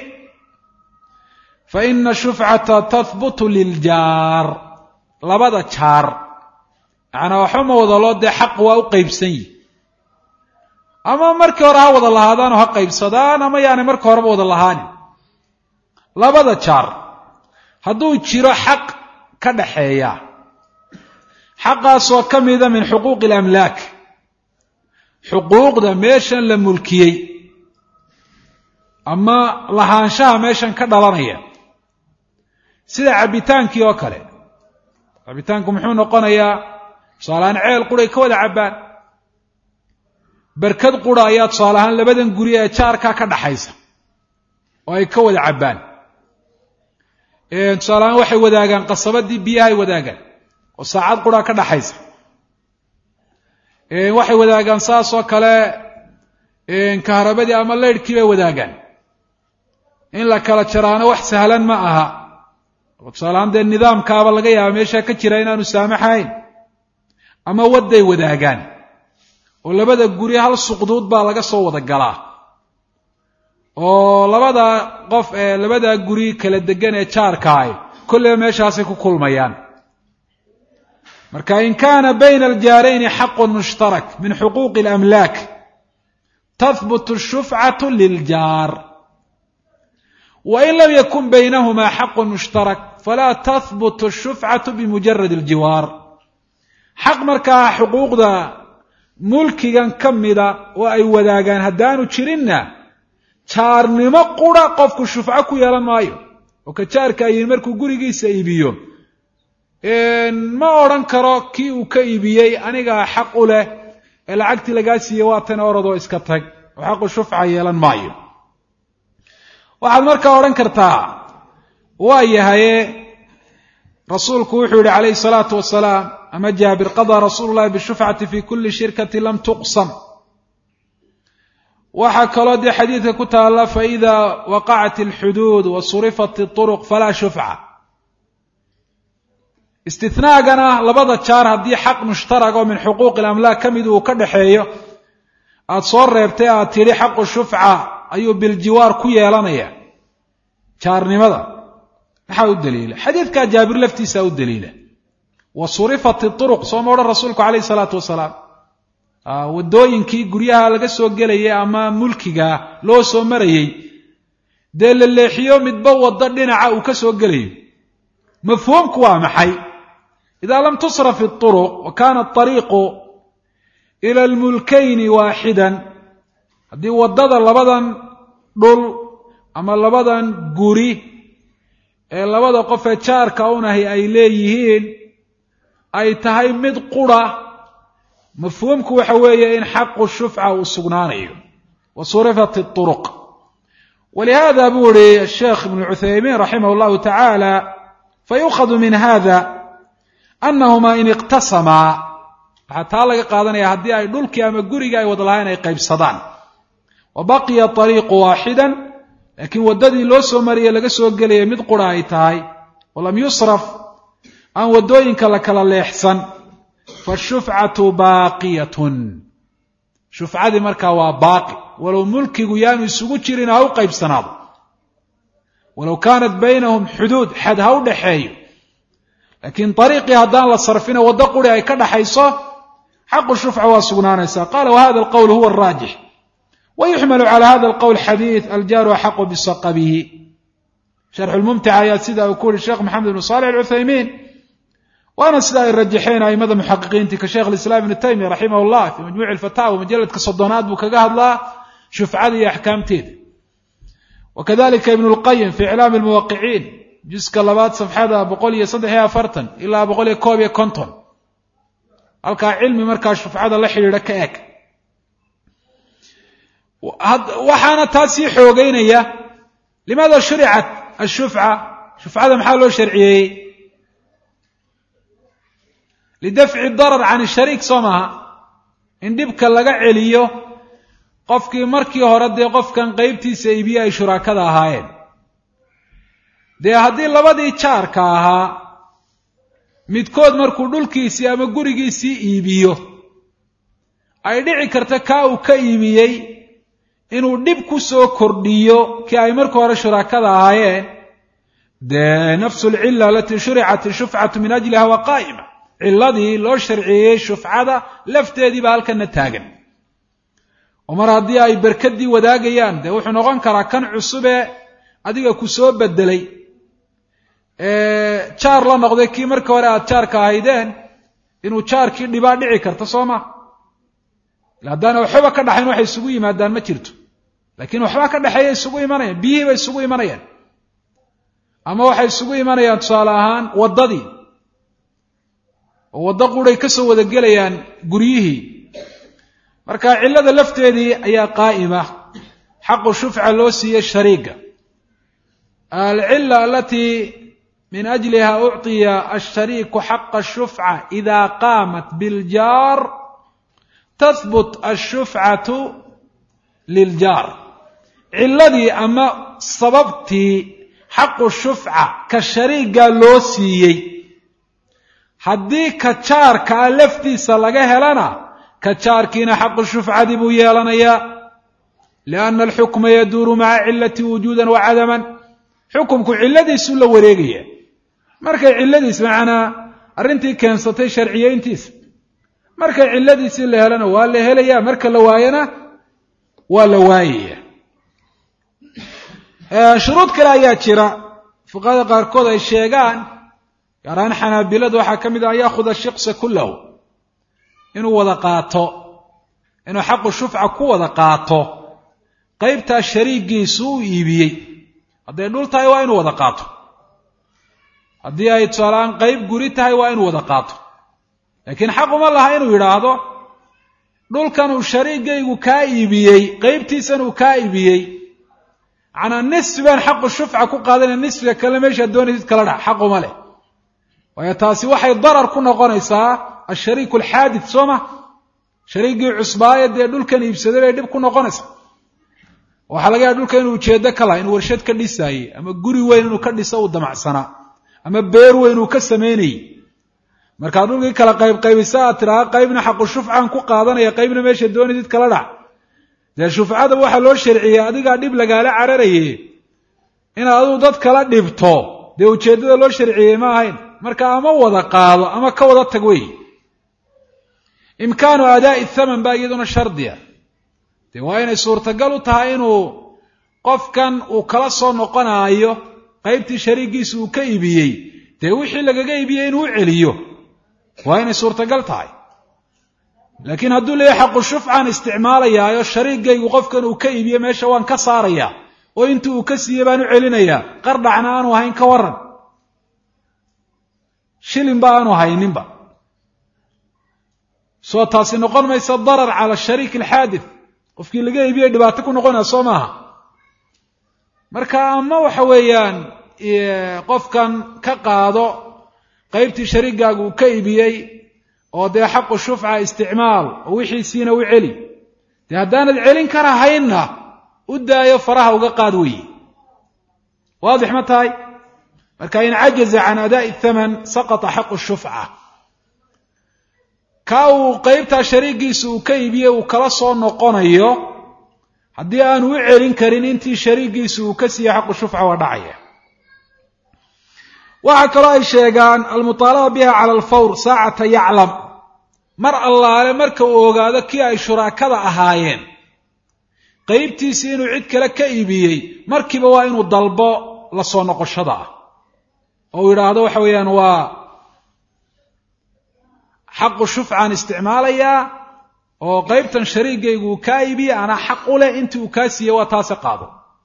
faina shufcata tahbutu liljaar labada jaar macnaa waxba ma wada loo dee xaq waa u qeybsan yihi ama markii hore ha wada lahaadaan oo ha qaybsadaan ama yaanay marka horeba wada lahaanin labada jaar hadduu jiro xaq ka dhaxeeya xaqaasoo ka mida min xuquuqi اlamlaak xuquuqda meeshan la mulkiyey ama lahaanshaha meeshan ka dhalanaya sida cabbitaankii oo kale cabbitaanku muxuu noqonayaa tusaaleahaan ceel quray ka wada cabbaan berkad qura ayaa tusaale ahaan labadan guri ee jaarkaa ka dhaxaysa oo ay ka wada cabbaan tusaale ahaan waxay wadaagaan qasabadii biyahay wadaagaan oo saacad quraa ka dhaxaysa waxay wadaagaan saas oo kale kaharabadii ama leyrhkii bay wadaagaan in la kala jaraano wax sahlan ma aha tusaaleahaan dee nidaamkaaba laga yaaba meeshaa ka jira inaanu saamaxayn ama wadday wadaagaan oo labada guri hal suqduud baa laga soo wada galaa oo labada qof ee labadaa guri kala degan ee jaarkaah kolleyba meeshaasay ku kulmayaan marka in kaana bayna aljaarayni xaqu mushtarak min xuquuqi اlamlaak tahbutu shufcatu liljaar wain lam yakun baynahuma xaqu mushtarak falaa tahbutu shufcatu bimujarad aljiwaar xaq markaa xuquuqda mulkigan ka mida oo ay wadaagaan haddaanu jirinna jaarnimo qura qofku shufco ku yeelan maayo oo ka jaarka ayin markuu gurigiisa iibiyo ma odhan karo kii uu ka iibiyey anigaa xaq u leh ee lacagtii lagaa siiyey waa tan oradoo iska tag oo xaqu shufca yeelan maayo waxaad markaa odhan kartaa waa yahaye rasuulku wuxuu yihi calayhi salaatu wasalaam ama jaabir qadaa rasuulu llahi bishufcati fi kuli shirkati lam tuqsam waxaa kaloo dee xadiidka ku taalla faida waqacat alxuduud wa surifat اطuruq falaa shufca istinaagana labada jaar haddii xaq mushtarak oo min xuquuqi اlamlaak ka mid uu ka dhaxeeyo aada soo reebtay aad tidhi xaqu shufca ayuu biljiwaar ku yeelanaya jaarnimada maxaa u daliila xadiidkaa jaabir laftiisa u daliila wa surifat iطuruq sooma odhan rasuulku calayhi salaatu wasalaam waddooyinkii guryaha laga soo gelayay ama mulkiga loo soo marayey dee la leexiyo midba waddo dhinaca uu ka soo gelayo mafhuumku waa maxay idaa lam tusraf iطuruq wa kana aطariiqu ila almulkayni waaxidan haddii waddada labadan dhul ama labadan guri ee labada qofee jaarka unahi ay leeyihiin ay tahay mid qura mafhuumku waxa weeye in xaqu shufca uu sugnaanayo wa surifat iطuruq walihada buu ihi asheekh ibnu cuthaymiin raximah llahu tacaala fayukhadu min hada anahuma in iqtasamaa waxaa taa laga qaadanaya haddii ay dhulkii ama gurigii ay wada lahayn ay qaybsadaan wa baqiya ariiqu waaxidan laakiin waddadii loo soo mariyey laga soo gelaya mid qura ay tahay walam yusraf aan waddooyinka la kala leexsan fashufcatu baaqiyatun shufcadii markaa waa baaqi walow mulkigu yaanu isugu jirin ha u qaybsanaado walow kaanat baynahum xuduud xad ha u dhaxeeyo laakiin ariiqii haddaan la sarfina waddo quri ay ka dhaxayso xaqu shufca waa sugnaanaysaa qala wahada alqowl huwa araajix wyuxml calى hada اlqwl xadiiث aljaaru axaqu bisaqabihi sharxulmumtica ayaa sida uu ku yihi sheekh maxamed ibnu saalix alcuthaymiin waana sida ay rajaxeen aimada muxaqiqiintii ka sheekh alislaam ibnu taymiya raximah llah fii majmuuci alfataawa majaladka soddonaad buu kaga hadlaa shufcada iyo axkaamteeda wakadalika ibnu lqayim fi iclaami lmuwaqiciin juska labaad safxada boqol iyo saddex iyo afartan ilaa boqol iyo koob iyo konton halkaa cilmi markaa shufcada la xidhiidha ka eg waxaana taa sii xoogeynaya limaada shuricat ashufca shufcada maxaa loo sharciyeeyey lidafci darar can shariik soo maaha in dhibka laga celiyo qofkii markii hore dee qofkan qeybtiisa iibiye ay shuraakada ahaayeen dee haddii labadii jaarka ahaa midkood markuu dhulkiisii ama gurigiisii iibiyo ay dhici karta kaa uu ka iibiyey inuu dhib ku soo kordhiyo kii ay markii hore shuraakada ahaayeen dee nafsu lcilla alatii shuricat ishufcatu min ajliha waa qaa'ima cilladii loo sharciyeeyey shufcada lafteedii baa halkana taagan oo mar haddii ay berkadii wadaagayaan dee wuxuu noqon karaa kan cusubee adiga ku soo bedelay jaar la noqday kii markii hore aada jaarka ahaydeen inuu jaarkii dhibaa dhici karta soo ma ila haddaana waxbaba ka dhaxayn waxay isugu yimaadaan ma jirto laakiin waxbaa ka dhexeeya isugu imanayaan biyihii bay isugu imanayaan ama waxay isugu imanayaan tusaale ahaan waddadii oo waddo quray ka soo wada gelayaan guryihii marka cillada lafteedii ayaa qaa'ima xaqu shufca loo siiyey shariiga alcilla alatii min ajliha ucطiya ashariiku xaqa shufca ida qaamat biljaar tahbut ashufcatu liljaar cilladii ama sababtii xaqu shufca ka shariiga loo siiyey haddii ka jaarkaa laftiisa laga helana ka jaarkiina xaqu shufcadii buu yeelanayaa lianna alxukma yaduuru maca cilati wujuudan wa cadaman xukumku cilladiisuu la wareegaya markay cilladiis macnaa arrintii keensatay sharciyeyntiisa markay cilladiisii la helana waa la helaya marka la waayana waa la waayaya shuruud kale ayaa jira fuqahada qaarkood ay sheegaan gaar ahaan xanaabiladu waxaa ka mid ah an yaahuda shiqsa kullahu inuu wada qaato inuu xaqu shufca ku wada qaato qeybtaa shariigiisu u iibiyey hadday dhul tahay waa inuu wada qaato haddii ay tusaalaaan qeyb guri tahay waa inuu wada qaato laakiin xaq uma laha inuu yidhaahdo dhulkan uu shariigaygu kaa iibiyey qeybtiisan uu kaa iibiyey macnaa nisfi baan xaqu shufca ku qaadanaya nisfiga kale meeshaad doonaysid kala dhac xaq uma leh waayo taasi waxay darar ku noqonaysaa ashariiku alxaadid soo ma shariigii cusbaaye dee dhulkan iibsaday bay dhib ku noqonaysaa waxaa laga yaha dhulka inuu ujeedo ka laha inuu warshad ka dhisaayey ama guri weyn inuu ka dhiso uu damacsanaa ama beer weyn uu ka samaynayey markaad dhulkii kala qaybqaybisa aad tidhaha qaybna xaqu shufcaan ku qaadanaya qaybna meesha doonaysid kala dhac dee shufcada waxaa loo sharciyey adigaa dhib lagaala cararaye inaad adigu dad kala dhibto dee ujeeddada loo sharciyey ma ahayn marka ama wada qaado ama ka wada tag wey imkaanu aadaa'i thaman baa iyaduna shardiya dee waa inay suurtagal u tahay inuu qofkan uu kala soo noqonaayo qaybtii shariigiisa uu ka iibiyey dee wixii lagaga iibiyey inuu u celiyo waa inay suurtagal tahay laakiin hadduu leeyahy xaqu shufcaan isticmaalayaayo shariigaygu qofkan uu ka iibiye meesha waan ka saarayaa oo intii uu ka siiyey baan u celinayaa qardhacna aanu ahayn ka waran shilinba aanu hayninba soo taasi noqon maysa darar cala shariik alxaadith qofkii laga iibiyey dhibaato ku noqonaya soo maaha marka ama waxa weeyaan qofkan ka qaado qaybtii shariigaagu uu ka iibiyey oo dee xaqu shufca isticmaal oo wixiisiina u celi dee haddaanad celin karahaynna u daayo faraha uga qaad weeye waadix ma tahay marka in cajaza can adaa'i thaman saqata xaqu shufca ka uu qeybtaa shariigiisa uu ka iibiyey uu kala soo noqonayo haddii aanu u celin karin intii shariigiisa uu ka siiyey xaqu shufca waa dhacaya waxaa kaloo ay sheegaan almuطaalaba biha cala alfawr saacata yaclam mar allaale marka uu ogaado kii ay shuraakada ahaayeen qeybtiisii inuu cid kale ka iibiyey markiiba waa inuu dalbo la soo noqoshada ah oo uu yidhaahdo waxa weeyaan waa xaqu shufcaan isticmaalayaa oo qaybtan shariigaygu uu kaa iibiye anaa xaq u leh intii uu kaa siiyey waa taase qaado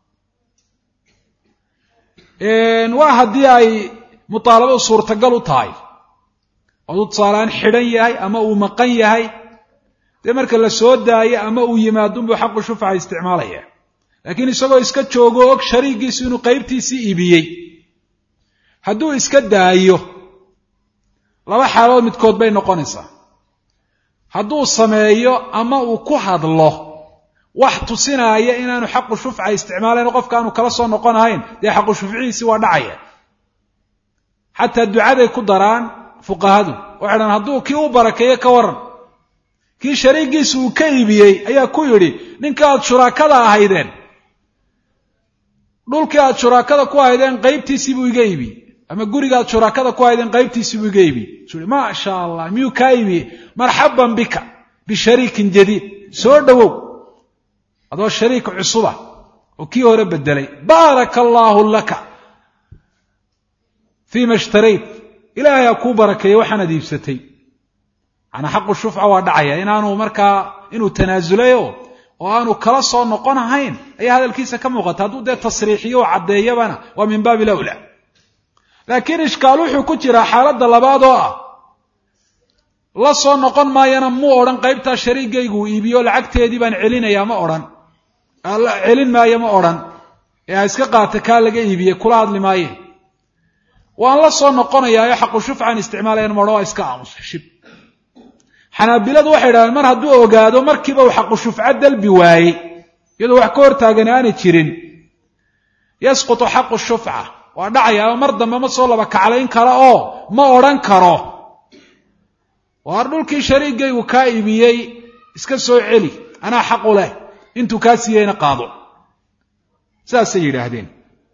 waa haddii ay mutaalabadu suurtagal u tahay ooduu tusaaleaan xidhan yahay ama uu maqan yahay dee marka la soo daayo ama uu yimaadunbuu xaqu shufca isticmaalaya laakiin isagoo iska joogo og shariigiisu inuu qaybtiisii iibiyey hadduu iska daayo laba xaalood midkood bay noqonaysaa hadduu sameeyo ama uu ku hadlo wax tusinaaya inaanu xaqu shufca isticmaalayn qofka aanu kala soo noqonahayn dee xaqu shufcihiisi waa dhacaya xataa ducaday ku daraan fuqahadu waxay dhahan hadduu kii u barakeeyo ka waran kii shariigiisu uu ka iibiyey ayaa ku yidhi ninka aad shuraakada ahaydeen dhulkii aad shuraakada ku ahaydeen qaybtiisii buu iga iibiyey ama guriga aad shuraakada ku ahaydeen qaybtiisii buu iga iibiyey su i maa sha allah miyuu kaa iibiyey marxaban bika bishariikin jadiid soo dhowow adoo shariik cusuba oo kii hore bedelay baaraka allaahu laka fii ma ishtarayt ilaahay ha kuu barakeeyo waxaanaad iibsatay manaa xaqu shufca waa dhacaya inaanu markaa inuu tanaasulayo oo aanu kala soo noqon ahayn ayaa hadalkiisa ka muuqata hadduu dee tasriixiyo oo caddeeyabana waa min baabi lawla laakiin ishkaal wuxuu ku jiraa xaaladda labaad oo ah la soo noqon maayana muu odhan qaybtaa shariigaygu uu iibiyo lacagteedii baan celinayaa ma odhan celin maayo ma odhan ee ha iska qaata kaa laga iibiyey kula hadli maaye waan la soo noqonayaayo xaqu shufcan isticmaalayan ma odhan waa iska aamusa shib xanaabiladu waxay idhahdeen mar hadduu ogaado markiiba uu xaqu shufco dalbi waayey iyadoo wax ka hortaagan aanay jirin yasqutu xaqu shufca waa dhacayaa mar dambe ma soo laba kaclayn karo oo ma odhan karo waar dhulkii shariigaygu kaa iibiyey iska soo celi anaa xaqu leh intuu kaa siiyeyna qaado saasay yidhaahdeen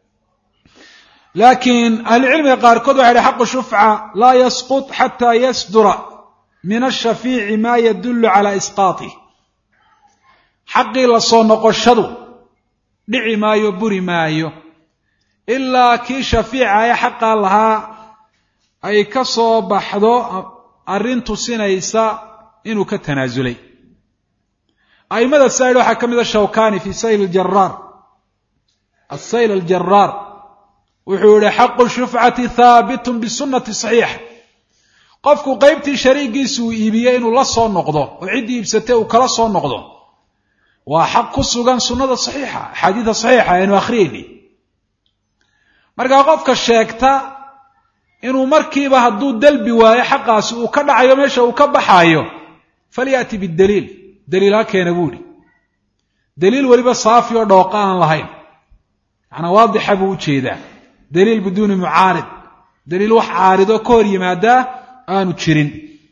laakiin ahlucilmiga qaarkood waxay dhahy xaqu shufca laa yasqut xataa yasdura min ashafiici maa yadullu calaa isqaatih xaqii la soo noqoshadu dhici maayo buri maayo ilaa kii shafiica ee xaqaa lahaa ay ka soo baxdo arrin tusinaysa inuu ka tanaasulay a'immada said waxaa ka mida shawkani fi sayl ljaraar asayl aljaraar wuxuu yihi xaqu shufcati haabitun bisunati saxiixa qofku qaybtii shariigiisu uu iibiyey inuu la soo noqdo oo ciddii iibsatay uu kala soo noqdo waa xaq ku sugan sunnada saxiixa axaadiida saxiixa aynu akhriyeyni markaa qofka sheegta inuu markiiba hadduu dalbi waayo xaqaasi uu ka dhacayo meesha uu ka baxaayo falya'ti bidaliil daliil ha keena buu idhi daliil weliba saafi oo dhooqa aan lahayn macnaa waadixa buu u jeedaa daliil biduuni mucaarid daliil wax caaridoo ka hor yimaadaa aanu jirin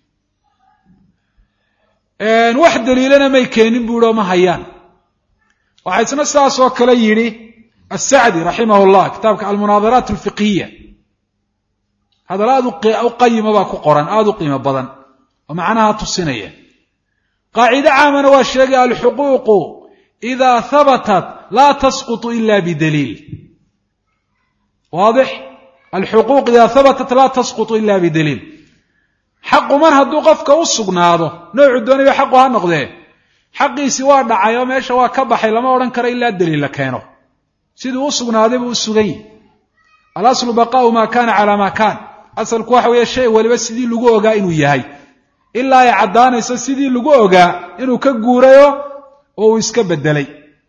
wax daliilana may keenin buu ihi oo ma hayaan waxaa isna sidaas oo kale yidhi asacdi raximah llah kitaabka almunaadaraat alfiqhiya hadal aad u qayima baa ku qoran aada u qiimo badan oo macnaha tusinaya qaacido caamana waa sheegay alxuquuqu idaa habatat laa tasqutu ila bidaliil waadix alxuquuq idaa habatat laa tasqutu ila bidaliil xaqu mar hadduu qofka u sugnaado noocu doonaya xaqu ha noqdee xaqiisi waa dhacay oo meesha waa ka baxay lama odhan karo ilaa daliil la keeno siduu u sugnaaday buu u sugan yahi alaslu baqaau maa kana calaa maa kaan asalku waxa weeye shay waliba sidii lagu ogaa inuu yahay ilaa ay caddaanayso sidii lagu ogaa inuu ka guurayo oo uu iska bedelay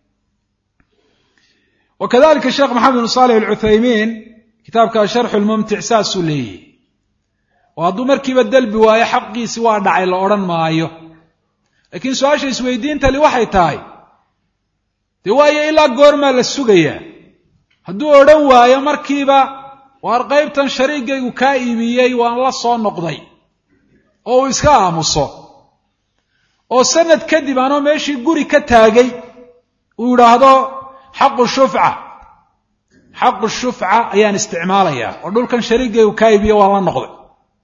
wa kadalika sheekh maxamed bin saalix alcuthaymiin kitaabka sharxu lmumtic saasuu leeyahy oo hadduu markiiba dalbi waayo xaqiisi waa dhacay la odhan maayo laakiin su-aasha isweydiintali waxay tahay dee waayo ilaa goormaa la sugayaa hadduu odhan waayo markiiba waar qaybtan shariigaygu kaa iibiyey waan la soo noqday oo uu iska aamuso oo sanad kadib anoo meeshii guri ka taagay uu yidhaahdo xaqu shufca xaqu shufca ayaan isticmaalayaa oo dhulkan shariigaygu kaa iibiye waan la noqday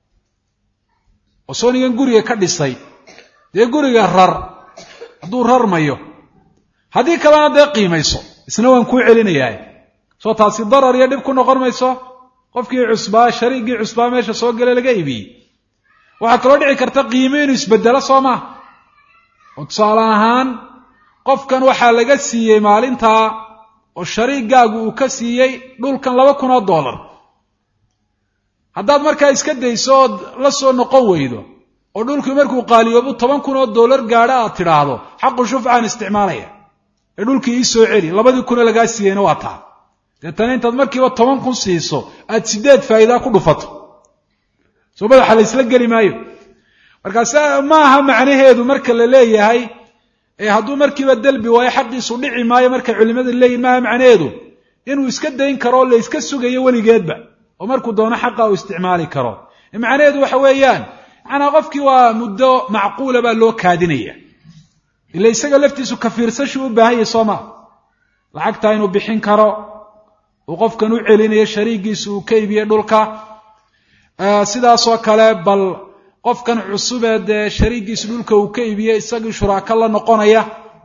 oo soonigan guriga ka dhisay dee guriga rar hadduu rarmayo haddii kalena dee qiimayso isna waan kuu celinayaa soo taasi darar iyo dhib ku noqon mayso qofkii cusbaa shariigii cusbaa meesha soo gale laga iibiyey waxaa kaloo dhici karta qiimo inuu isbedelo soo maha oo tusaale ahaan qofkan waxaa laga siiyey maalintaa oo shariigaagu uu ka siiyey dhulkan laba kun oo dollar haddaad markaa iska dayso ood la soo noqon weydo oo dhulkii markuu qaaliyoobu toban kun oo dollar gaadho aad tidhaahdo xaqu shufcaan isticmaalaya ee dhulkii ii soo celi labadii kunoo lagaa siiyeyna waa taa deetana intaad markiiba toban kun siiso aad sideed faa'iidaa ku dhufato soo madaxa la ysla geli maayo markaas ma aha macnaheedu marka la leeyahay ee hadduu markiiba delbi waayo xaqiisu dhici maayo markay culimadu leeyihin maaha macnaheedu inuu iska dayn karo oo la iska sugayo weligeedba oo markuu doono xaqa uu isticmaali karo macnaheedu waxa weeyaan manaa qofkii waa muddo macquula baa loo kaadinaya ila isaga laftiisu kafiirsashuu u baahan yahy soo maa lacagtaa inuu bixin karo uu qofkan u celinayo shariigiisu uu ka iibiye dhulka sidaasoo kale bal qofkan cusubee dee shariigiisu dhulka uu ka iibiye isagii shuraako la noqonaya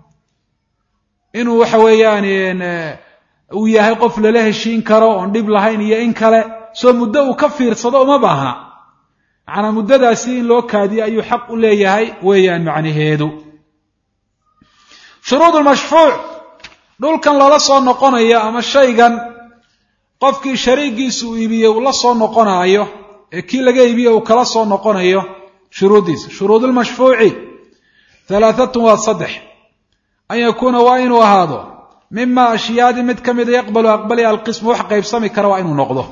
inuu waxa weeyaan uu yahay qof lala heshiin karo oon dhib lahayn iyo in kale soo muddo uu ka fiirsado uma baahna macnaa muddadaasi in loo kaadiyo ayuu xaq u leeyahay weeyaan macnaheedu shuruud lmashfuuc dhulkan lala soo noqonayo ama shaygan qofkii shariigiisu uu iibiyey uu la soo noqonaayo ee kii laga iibiye uu kala soo noqonayo shuruuddiisa shuruud lmashfuuci halaaatun waa saddex an yakuuna waa inuu ahaado mima ashyaadi mid ka mida yaqbalu aqbalya alqismu wax qaybsami kara waa inuu noqdo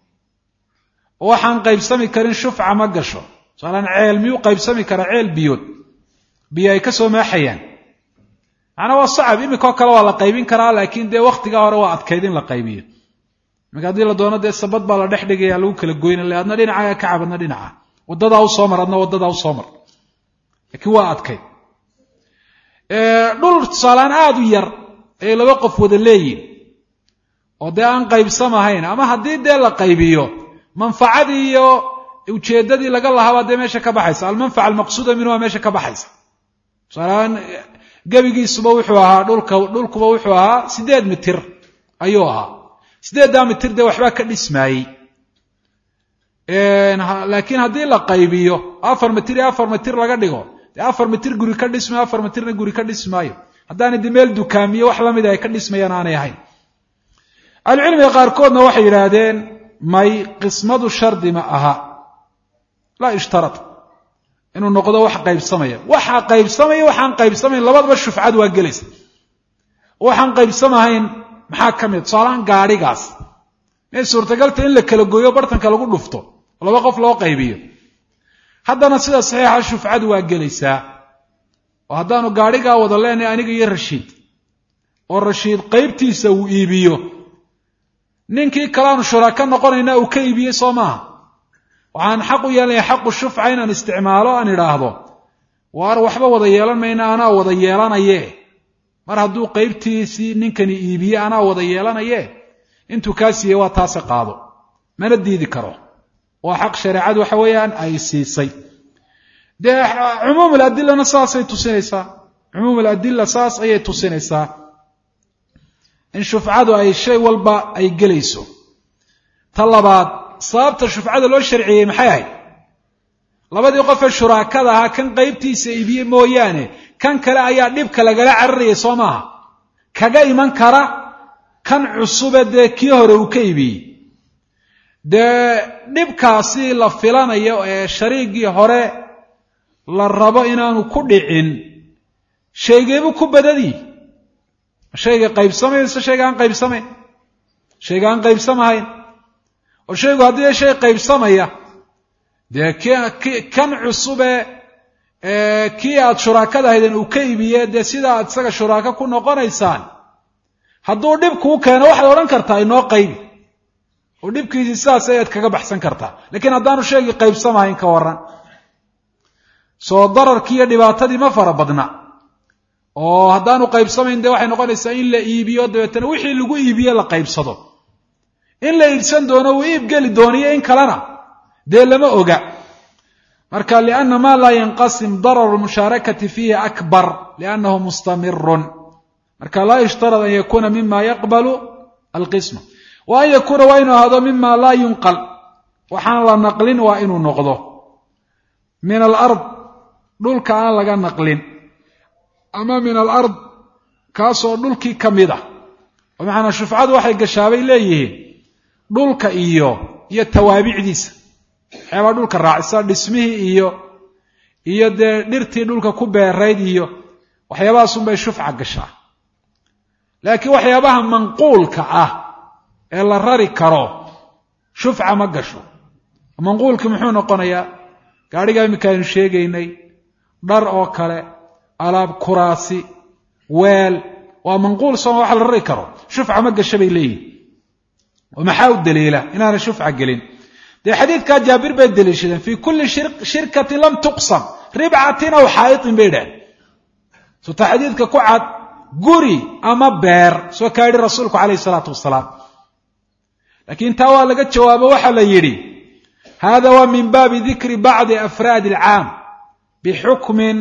oo waxaan qaybsami karin shufca ma gasho tusaalaan ceel miyuu qaybsami karaa ceel biyood biyo ay ka soo maaxayaan macnaa waa sacab iminkao kale waa la qaybin karaa laakiin dee wakhtigaa hore waa adkayd in la qaybiyo iminka haddii la doono dee sabad baa la dhex dhigaya lagu kala goyna le adna dhinaca ka cab adna dhinaca waddadaa u soo mar adna waddadaa u soo mar laakiin waa adkayd dhul tusaalaan aada u yar ay laba qof wada leeyihin oo dee aan qaybsamahayn ama haddii dee la qaybiyo manfacadii iyo ujeeddadii laga lahaabaa dee meesha ka baxaysa almanfaca almaqsuuda minhu waa meesha ka baxaysa tusaalaan gebigiisuba wuxuu ahaa dhulka dhulkuba wuxuu ahaa siddeed mitir ayuu ahaa siddeeddaa mitir dee waxbaa ka dhismaayey laakiin haddii la qaybiyo afar mitir iyo afar mitir laga dhigo dee afar mitir guri ka dhismayo afar mitirna guri ka dhismaayo haddaana de meel dukaamiyo wax lamida ay ka dhismayaan aanay ahayn ahlucilmiga qaarkoodna waxay yidhaahdeen may qismadu shardi ma aha laa ishtarat inuu noqdo wax qaybsamaya waxa qaybsamaya waxaan qaybsamayn labadaba shufcad waa gelaysa waxaan qaybsamahayn maxaa ka mid tusaalahaan gaadhigaas inay suurtagalta in la kala gooyo bartanka lagu dhufto laba qof loo qaybiyo haddana sida saxiixa shufcadu waa gelaysaa oo haddaanu gaadhigaa wada leenahay aniga iyo rashiid oo rashiid qaybtiisa uu iibiyo ninkii kaleaanu shuraaka noqonayna uu ka iibiyey soo maaha waxaan xaq u yeelanaya xaqu shufca inaan isticmaalo aan idhaahdo waar waxba wada yeelan mayna anaa wada yeelanaye mar hadduu qaybtiisii ninkani iibiye anaa wada yeelanaye intuu kaa siiyey waa taase qaado mana diidi karo waa xaq shareecadu waxa weeyaan ay siisay dee cumuum aladilana saasay tusinaysaa cumuum aladila saas ayay tusinaysaa in shufcadu ay shay walba ay gelayso ta labaad sababta shufcada loo sharciyey maxay ahayd labadii qofee shuraakada ahaa kan qaybtiisa iibiye mooyaane kan kale ayaa dhibka lagala cararayay soo maaha kaga iman kara kan cusube dee kii hore uu ka iibiyey dee dhibkaasi la filanayo ee shariigii hore la rabo inaanu ku dhicin shaygeebuu ku badadii shayga qaybsamay mise shayga aan qaybsamayn shayga aan qaybsamahayn oo shaygu haddii shay qaybsamaya dee kan cusube kii aad shuraakada ahaydeen uu ka iibiye dee sida aad isaga shuraako ku noqonaysaan hadduu dhib kuu keeno waxaad odhan kartaa inoo qaybi oo dhibkiisii sidaas ayaad kaga baxsan kartaa lakiin haddaanu shaygii qaybsamahayn ka waran soo dararkii iyo dhibaatadii ma fara badna oo haddaanu qaybsamayn dee waxay noqonaysaa in la iibiyo dabeetana wixii lagu iibiye la qaybsado in la iibsan doono uu iib geli dooniyo in kalena dee lama oga marka lianna ma laa yanqasim dararu lmushaarakati fiihi akbar liannahu mustamirun marka laa yushtarad an yakuna mima yaqbalu alqisma wa an yakuuna waa inuu ahaado mima laa yunqal waxaan la naqlin waa inuu noqdo min alard dhulka aan laga naqlin ama min alard kaasoo dhulkii ka mid ah oo macanaa shufcadu waxay gashaabay leeyihiin dhulka iyo iyo tawaabicdiisa waxyaabaa dhulka raacisa dhismihii iyo iyo dee dhirtii dhulka ku beerayd iyo waxyaabahaasunbay shufca gashaa laakiin waxyaabaha manquulka ah ee la rari karo shufca ma gasho manquulki muxuu noqonayaa gaadhigaa iminka aynu sheegaynay dhar oo kale alaab kuraasi weel waa manquul sooma wax la rari karo shufca ma gasho bay leeyihin oo maxaa u daliila inaana shufca gelin dee xadiidkaa jaabir bay daliishadeen fii kulli shirkatin lam tuqsam ribcatin aw xaa'itin bay dhaheen suta xadiidka ku cad guri ama beer soo kaa yidhi rasuulku calayhi isalaatu wasalaam laakiin taa waa laga jawaabo waxaa la yidhi hada waa min baabi dikri bacdi afraadi alcaam bixukmin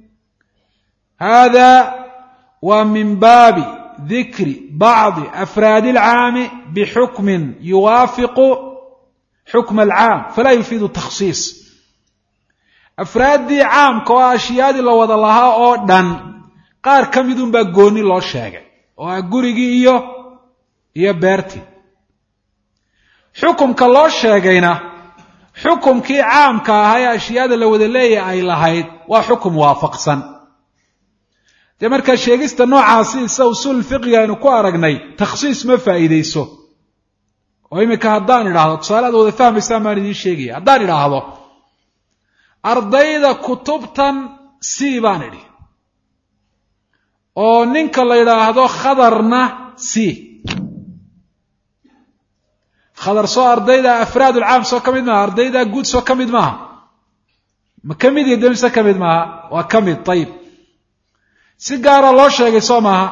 hada waa min baabi dikri bacdi afraadi alcaami bixukmin yuwaafiqu xukma alcaam falaa yufiidu takhsiis afraaddii caamka oo ashyaadii la wada lahaa oo dhan qaar ka midun baa gooni loo sheegay oo ah gurigii iyo iyo beertii xukumka loo sheegayna xukumkii caamka ahaa ee ashyaada la wada leeyahay ay lahayd waa xukum waafaqsan dee markaa sheegista noocaasi isa usuul fiqiga aynu ku aragnay takhsiis ma faa'iidayso oo iminka haddaan idhaahdo tusaale aad wada fahmaysaan baan idiin sheegaya haddaan idhaahdo ardayda kutubtan c baan idhi oo ninka la yidhaahdo khadarna c khadar soo ardayda afraad ulcaam soo ka mid maaha ardayda guud soo ka mid maaha ma ka mid iyo mise ka mid maaha waa ka mid ayib si gaara loo sheegay soo maaha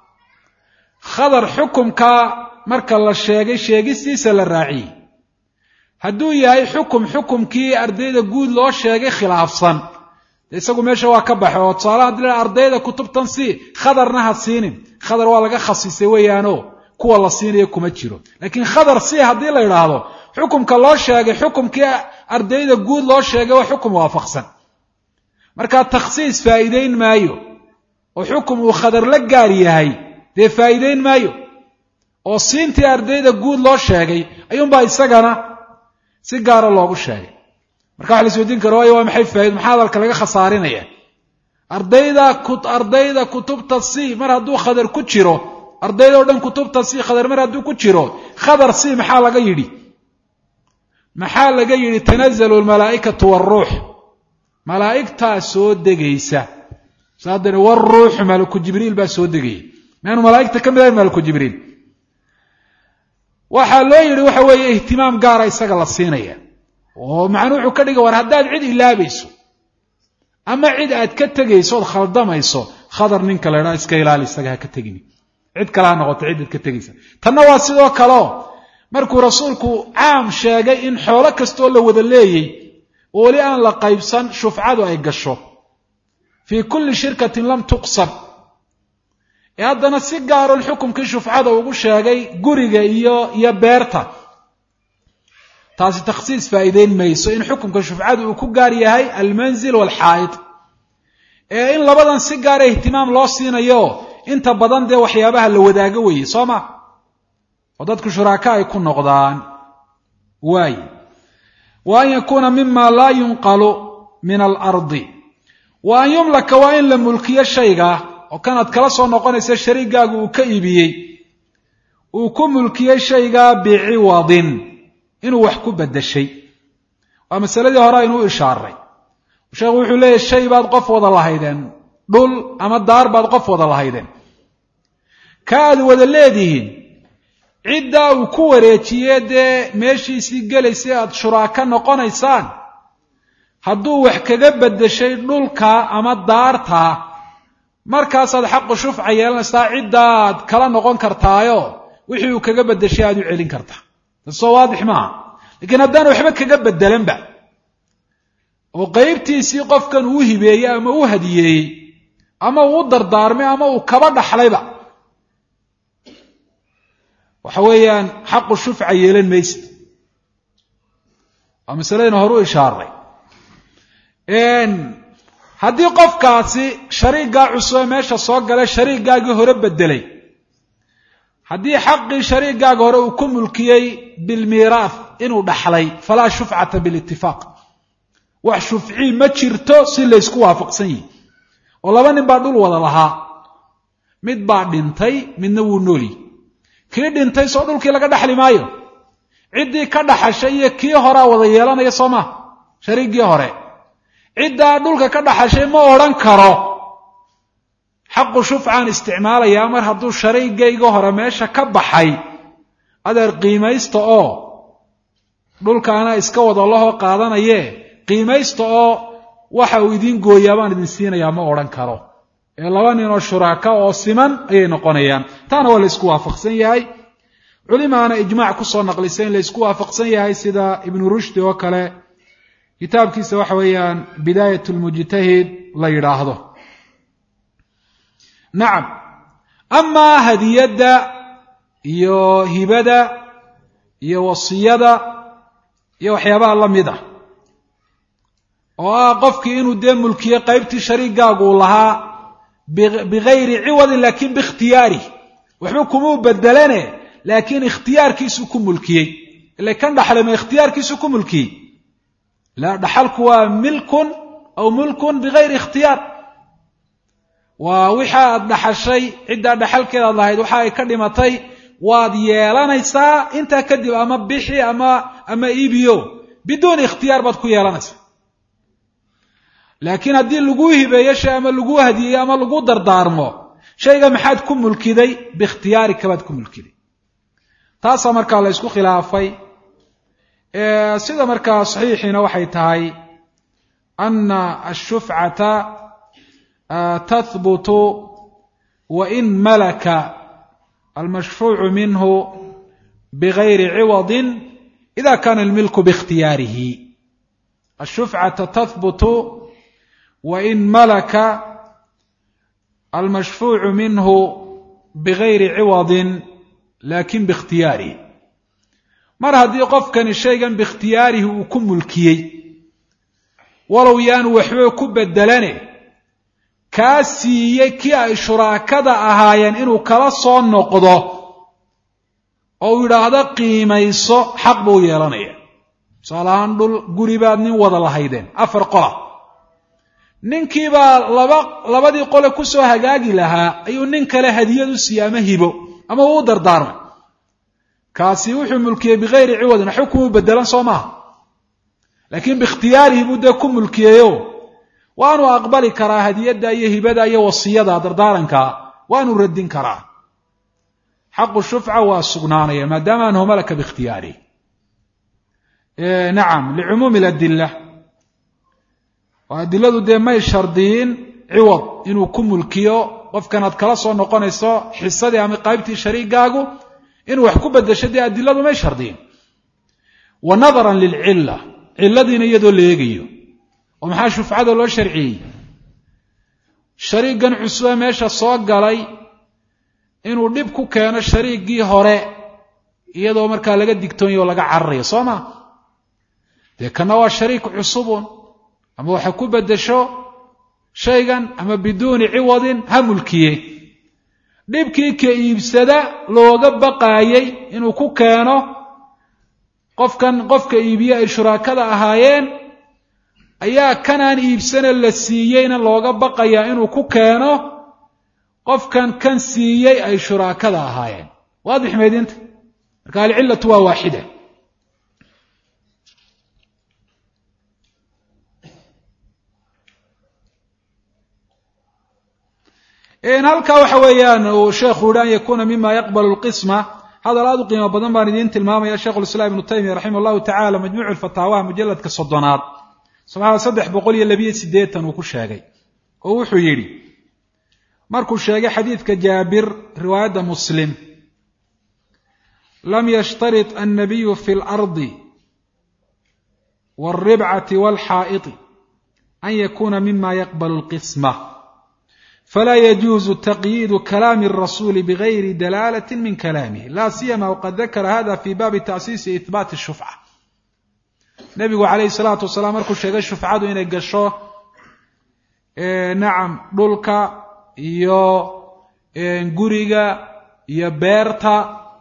khadar xukumkaa marka la sheegay sheegistiisa la raaciyey hadduu yahay xukum xukumkii ardayda guud loo sheegay khilaafsan de isagu meesha waa ka baxay oo tusaale hadii la ardayda kutubtan si khadarna ha siinin khadar waa laga khasisay weeyaano kuwa la siinayo kuma jiro laakiin khadar si haddii la idhaahdo xukumka loo sheegay xukumkii ardayda guud loo sheegay waa xukum waafaqsan markaa takhsiis faa'iideyn maayo oo xukum uu khadar la gaar yahay dee faa'iideyn maayo oo siintii ardayda guud loo sheegay ayuunbaa isagana si gaara loogu sheegay marka waxa la isweydiin kara waayo waa maxay faaid maxaa hadalka laga khasaarinaya ardayda ardayda kutubta c mar hadduu khadar ku jiro ardayda o dhan kutubta c khadar mar hadduu ku jiro khadar c maxaa laga yidhi maxaa laga yidhi tanazalu lmalaa'ikatu waaruux malaa'igtaa soo degaysa saadani waruuxu malaku jibriil baa soo degaya maanu malaa'igta ka mid ahayn malaku jibriil waxaa loo yidhi waxa weeye ihtimaam gaara isaga la siinaya oo macnuu wuxuu ka dhigay war haddaad cid ilaabayso ama cid aad ka tegayso ood khaldamayso khadar ninka la idhaha iska ilaali isaga ha ka tegini cid kale ha noqoto cidaad ka tegaysa tanna waa sidoo kaleo markuu rasuulku caam sheegay in xoolo kastoo la wada leeyey oo weli aan la qaybsan shufcadu ay gasho fii kulli shirkatin lam tuqsam ee haddana si gaaron xukumkii shufcada ugu sheegay guriga iyo iyo beerta taasi takhsiis faa'iideyn mayso in xukumka shufcadu uu ku gaar yahay almanzil waalxaa'id ee in labadan si gaara ihtimaam loo siinayo inta badan dee waxyaabaha la wadaago weeye soo ma oo dadku shuraaka ay ku noqdaan waaye wa an yakuuna mima laa yunqalu min alardi wa an yumlaka waa in la mulkiyo shayga oo kanaad kala soo noqonaysa shariigaagu uu ka iibiyey uu ku mulkiyey shaygaa biciwadin inuu wax ku bedeshay waa masaladii hore aynu u ishaaray sheekhu wuxuu leeyahy shay baad qof wada lahaydeen dhul ama daar baad qof wada lahaydeen ka aad wada leedihiin ciddaa uu ku wareejiye dee meeshiisii gelaysay aad shuraaka noqonaysaan hadduu wax kaga bedeshay dhulka ama daarta markaasaad xaqu shufca yeelanaysaa ciddaad kala noqon kartaayo wixii uu kaga bedeshay aad u celin kartaa tasoo waadix maaha laakiin haddaan waxba kaga bedelanba oo qeybtiisii qofkan uu hibeeyey ama u hadiyeeyey ama uu u dardaarmay ama uu kaba dhaxlayba waxa weeyaan xaqu shufca yeelan maysid waa masaladayna horu ishaaray haddii qofkaasi shariigaa cusube meesha soo galay shariigaagii hore bedelay haddii xaqii shariigaaga hore uu ku mulkiyey bilmiiraaf inuu dhaxlay falaa shufcata bilitifaaq wax shufcii ma jirto si laysku waafaqsan yihi oo laba nin baa dhul wada lahaa mid baa dhintay midna wuu noolyi kii dhintay soo dhulkii laga dhaxli maayo ciddii ka dhaxashay iyo kii horaa wada yeelanaya soo maa shariiggii hore ciddaa dhulka ka dhaxashay ma odhan karo xaqu shufcaan isticmaalayaa mar hadduu shariigayga hore meesha ka baxay adeer qiimaysta oo dhulka anaa iska wada lahoo qaadanaye qiimaysta oo waxa uu idiin gooyaa baan idin siinayaa ma odhan karo ee laba nin oo shuraaka oo siman ayay noqonayaan taana waa la isku waafaqsan yahay culimaana ijmaac kusoo naqlisay in la isku waafaqsan yahay sida ibnu rushdi oo kale kitaabkiisa waxa weeyaan bidaayat lmujtahid la yidhaahdo nacam amaa hadiyadda iyo hibada iyo wasiyada iyo waxyaabaha la mid ah oo ah qofkii inuu dee mulkiyo qaybtii shariigaagu uu lahaa bigayri ciwadin laakin biikhtiyaarih waxba kumuu bedelane laakiin ikhtiyaarkiisuu ku mulkiyey ila kan dhaxlay ma ikhtiyaarkiisuu ku mulkiyey la dhaxalku waa milkun aw mulkun bigayri ikhtiyaar waa wixa aad dhaxashay ciddaa dhaxalkeeda ad lahayd waxa ay ka dhimatay waad yeelanaysaa intaa kadib ama bixi ama ama iibiyo biduuni ikhtiyaar baad ku yeelanaysaa laakiin haddii laguu hibeeyo shay ama laguu hadiyeyo ama lagu dardaarmo shayga maxaad ku mulkiday biikhtiyaarika baad ku mulkiday taasaa markaa la ysku khilaafay sida markaa saxiixiina waxay tahay ana ashufcata tahbutu wain malaka almashfuucu minhu bigayri ciwadin ida kana almilku biikhtiyaarihi ashufcata tahbutu wain malaka almashfuucu minhu bigayri ciwadin lakin biikhtiyaarihi mar haddii qofkani shaygan biikhtiyaarihi uu ku mulkiyey walow yaanu waxba ku bedelane kaa siiyey kii ay shuraakada ahaayeen inuu kala soo noqdo oo uu yidhaahdo qiimayso xaq buu yeelanaya tusaale ahaan dhul guri baad nin wada lahaydeen afar qola ninkiibaa laba labadii qole kusoo hagaagi lahaa ayuu nin kale hadiyad u siiyey ama hibo ama uu u dardaarmay kaasi wuxuu mulkiyey bigayri ciwadin waxba kumuu bedelan soo maaha laakiin biikhtiyaarihi buu dee ku mulkiyeyo waanuu aqbali karaa hadiyadda iyo hibada iyo wasiyada dardaaranka waanuu radin karaa xaqu shufca waa sugnaanaya maadaama anahu malaka biikhtiyaarihi nacam licumuumi ladila oo adiladu dee may shardiyin ciwad inuu ku mulkiyo qofkan aad kala soo noqonayso xisadii ama qaybtii shariigaagu inuu wax ku bedesho dee adiladu may shardiyin wa nadaran lilcilla cilladiina iyadoo la eegayo oo maxaa shufcada loo sharciyey shariigan cusube meesha soo galay inuu dhib ku keeno shariiggii hore iyadoo markaa laga digtoonyo o laga cararayo soo ma dee kana waa shariik cusubun ama waxa ku bedesho shaygan ama biduuni ciwadin ha mulkiye dhibkii ka iibsada looga baqaayey inuu ku keeno qofkan qofka iibiye ay shuraakada ahaayeen ayaa kanaan iibsane la siiyeyna looga baqayaa inuu ku keeno qofkan kan siiyey ay shuraakada ahaayeen waadix meydinta marka alcillatu waa waaxida halkaa waxa weeyaan uu sheekhu yihi an yakuna mima yaqbalu lqisma hadal aad u qiimo badan baan idiin tilmaamaya sheikhu lislaam ibnu taymiya raximah llahu tacala majmuucu lfataawaha mujaladka soddonaad sabxada saddex boqol iyo labiyo siddeetan uu ku sheegay oo wuxuu yidhi markuu sheegay xadiidka jaabir riwaayadda muslim lam yashtarit annabiyu fi lardi waalribcati waalxaa'iti an yakuna mima yaqbalu lqisma falaa yajuuzu taqyiidu kalaami الrasuuli bigayri dalaalati min kalaamihi la siyama wqad dakara hada fi baabi taasiisi ihbaati shufca nebigu calayhi salaatu wasalaam markuu sheegay shufcadu inay gasho nacam dhulka iyo guriga iyo beerta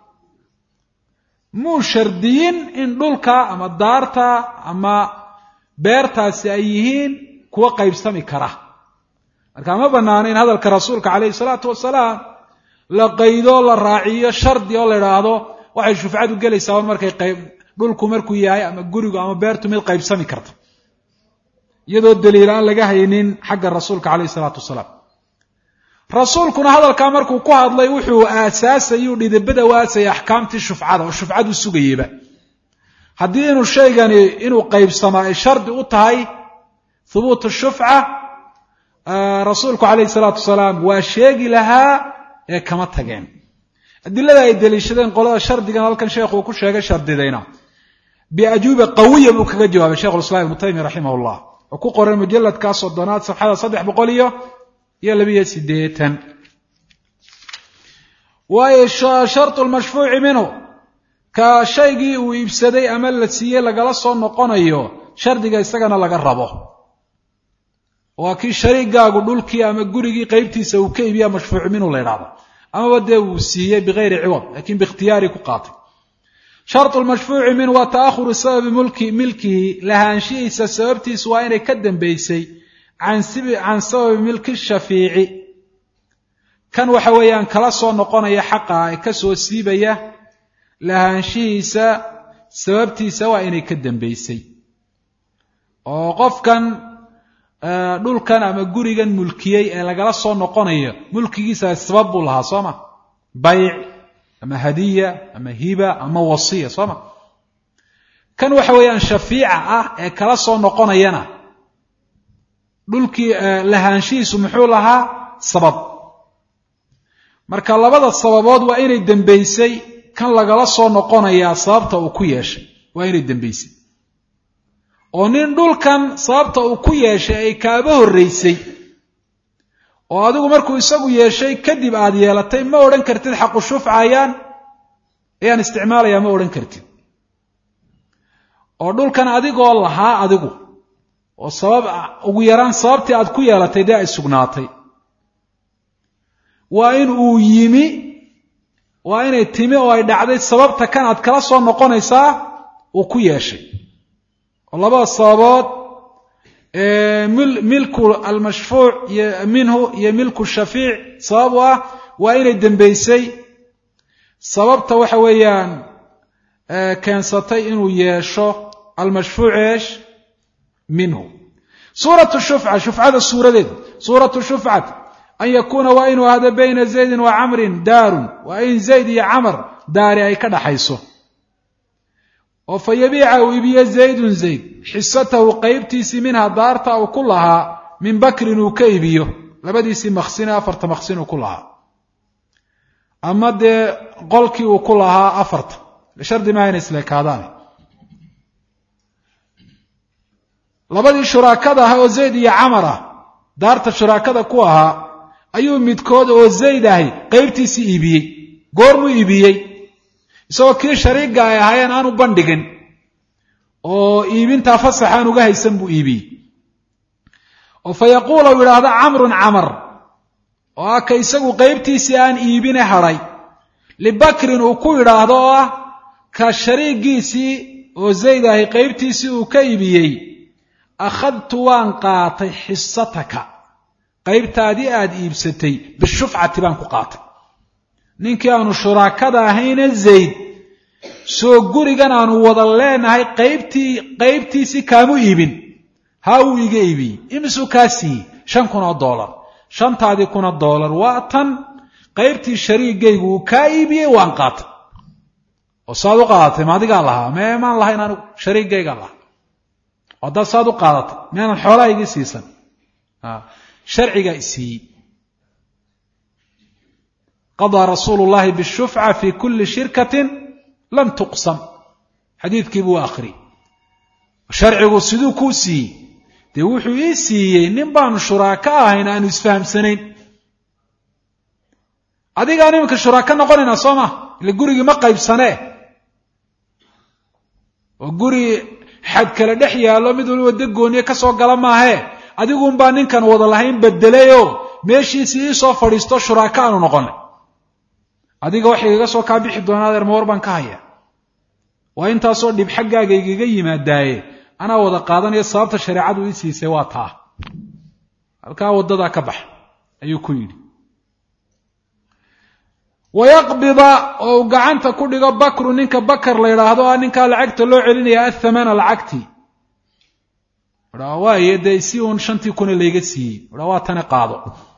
muu shardiyin in dhulka ama daarta ama beertaasi ay yihiin kuwa qaybsami kara marka ma banaana in hadalka rasuulka calayhi salaatu wasalaam la qaydo la raaciyo shardi oo la idhaahdo waxay shufcadu gelaysaa un markay qayb dhulku markuu yahay ama gurigu ama beertu mid qaybsami karta iyadoo daliil aan laga haynin xagga rasuulka calayhi salaatu wasalaam rasuulkuna hadalkaa markuu ku hadlay wuxuu aasaasayuu dhidibada u aasayay axkaamtii shufcada oo shufcadu sugayeyba haddii inuu shaygani inuu qaybsamaa ay shardi u tahay hubuut shufca rasuulku calayhi salaatu wasalaam waa sheegi lahaa ee kama tageen adilada ay deliishadeen qolada shardigan halkan sheekhu uu ku sheegay shardidayna biajuuba qawiya buu kaga jawaabay shekhu lislam ibnu taymiya raximah llah oo ku qoran mujaladkaa soddonaad safxada saddex boqol iyo iyo labiyo sideetan waayo shartu lmashfuuci minhu ka shaygii uu iibsaday ama la siiyey lagala soo noqonayo shardiga isagana laga rabo waa kii shariigaagu dhulkii ama gurigii qeybtiisa uu ka iibiya mashfuuc minhu la ydhahdo amaba dee uu siiyey bigayri ciwad lakin biikhtiyaari ku qaatay shartu lmashfuuci minhu waa ta'ahuru sababi mulki milkihi lahaanshihiisa sababtiisu waa inay ka dambeysay can sababi milki shafiici kan waxa weeyaan kala soo noqonaya xaqa ee kasoo siibaya lahaanshihiisa sababtiisa waa inay ka dambeysay oo qofkan dhulkan ama gurigan mulkiyey ee lagala soo noqonayo mulkigiisa sabab buu lahaa soo ma bayc ama hadiya ama hiba ama wasiya soo ma kan waxa weeyaan shafiica ah ee kala soo noqonayana dhulkii lahaanshihiisu muxuu lahaa sabab marka labada sababood waa inay dembeysay kan lagala soo noqonayaa sababta uu ku yeeshay waa inay dembeysay oo nin dhulkan sababta uu ku yeeshay ay kaaba horreysay oo adigu markuu isagu yeeshay kadib aada yeelatay ma odhan kartid xaqu shufca ayaan ayaan isticmaalayaa ma odhan kartid oo dhulkan adigoo lahaa adigu oo sabab ugu yaraan sababtii aad ku yeelatay dee ay sugnaatay waa in uu yimi waa inay timi oo ay dhacday sababta kan aad kala soo noqonaysaa uu ku yeeshay oo labada sababood milku almashfuuc minhu iyo milku shafiic sabab u ah waa inay dembeysay sababta waxa weeyaan keensatay inuu yeesho almashfuuc eesh minhu suuratu shufca shufcada suuradeedu suuratu shufcat an yakuuna waa inuu ahdo bayna zaydin wa camrin daarun waa in zayd iyo camar daari ay ka dhaxayso oo fa yabiica uu iibiyo zaydun zayd xisatahu qeybtiisii minha daarta uu ku lahaa min bakrin uu ka iibiyo labadiisii maksine afarta maksin uu ku lahaa ama dee qolkii uu ku lahaa afarta shardi maaha ina isleekaadaan labadii shuraakada ah oo zayd iyo camar ah daarta shuraakada ku ahaa ayuu midkood oo zayd ahay qeybtiisii iibiyey goormuu iibiyey isagoo kii shariiga ay ahaayeen aanu bandhigin oo iibintaa fasaxaan uga haysan buu iibiyey oo fa yaquul u yidhaahdo camrun camar oo ah ka isagu qeybtiisii aan iibine hadhay libakrin uu ku yidhaahdo oo ah ka shariigiisii oo zayd ahay qeybtiisii uu ka iibiyey akhadtu waan qaatay xisataka qaybtaadii aada iibsatay bishufcati baan ku qaatay ninkii aanu shuraakada ahayna zayd soo gurigan aanu wada leenahay qaybtii qaybtiisii kaamu iibin haa uu iga iibiyey imisuu kaa siiyey shan kun oo doolar shantaadii kun oo doolar waa tan qaybtii shariigaygu uu kaa iibiyey waan qaatay oo saad u qaadatay ma adigaa lahaa mee maan lahayn anigu shariigaygaan lahaa oo haddaad saad u qaadatay miyaanan xoolaha igii siisan sharcigaa isiiyey qadaa rasuulu llahi bishufca fi kuli shirkatin lam tuqsam xadiidkii buu akhriyey sharcigu siduu kuu siiyey dee wuxuu ii siiyey nin baanu shuraako ahayn aanu isfahamsanayn adigaan iminka shuraaka noqonaynaa soo ma ile gurigii ma qaybsanee oo guri xad kale dhex yaallo mid waliba dagooniye ka soo gala maahee adigunbaa ninkan wada lahayn bedelayoo meeshiisii ii soo fadhiisto shuraaka aanu noqonay adiga wax igaga soo kaa bixi doonaa adeer mawar baan ka haya waa intaasoo dhib xaggaaga igaga yimaadaaye anaa wada qaadanaya sababta shareecadu ii siisay waa taa halkaa waddadaa ka bax ayuu ku yidhi wayaqbida oo uu gacanta ku dhigo bakru ninka bakar la yidhaahdo ah ninkaa lacagta loo celinaya athamana lacagti waaye dee si uun shantii kuna layga siiyey waa tani qaado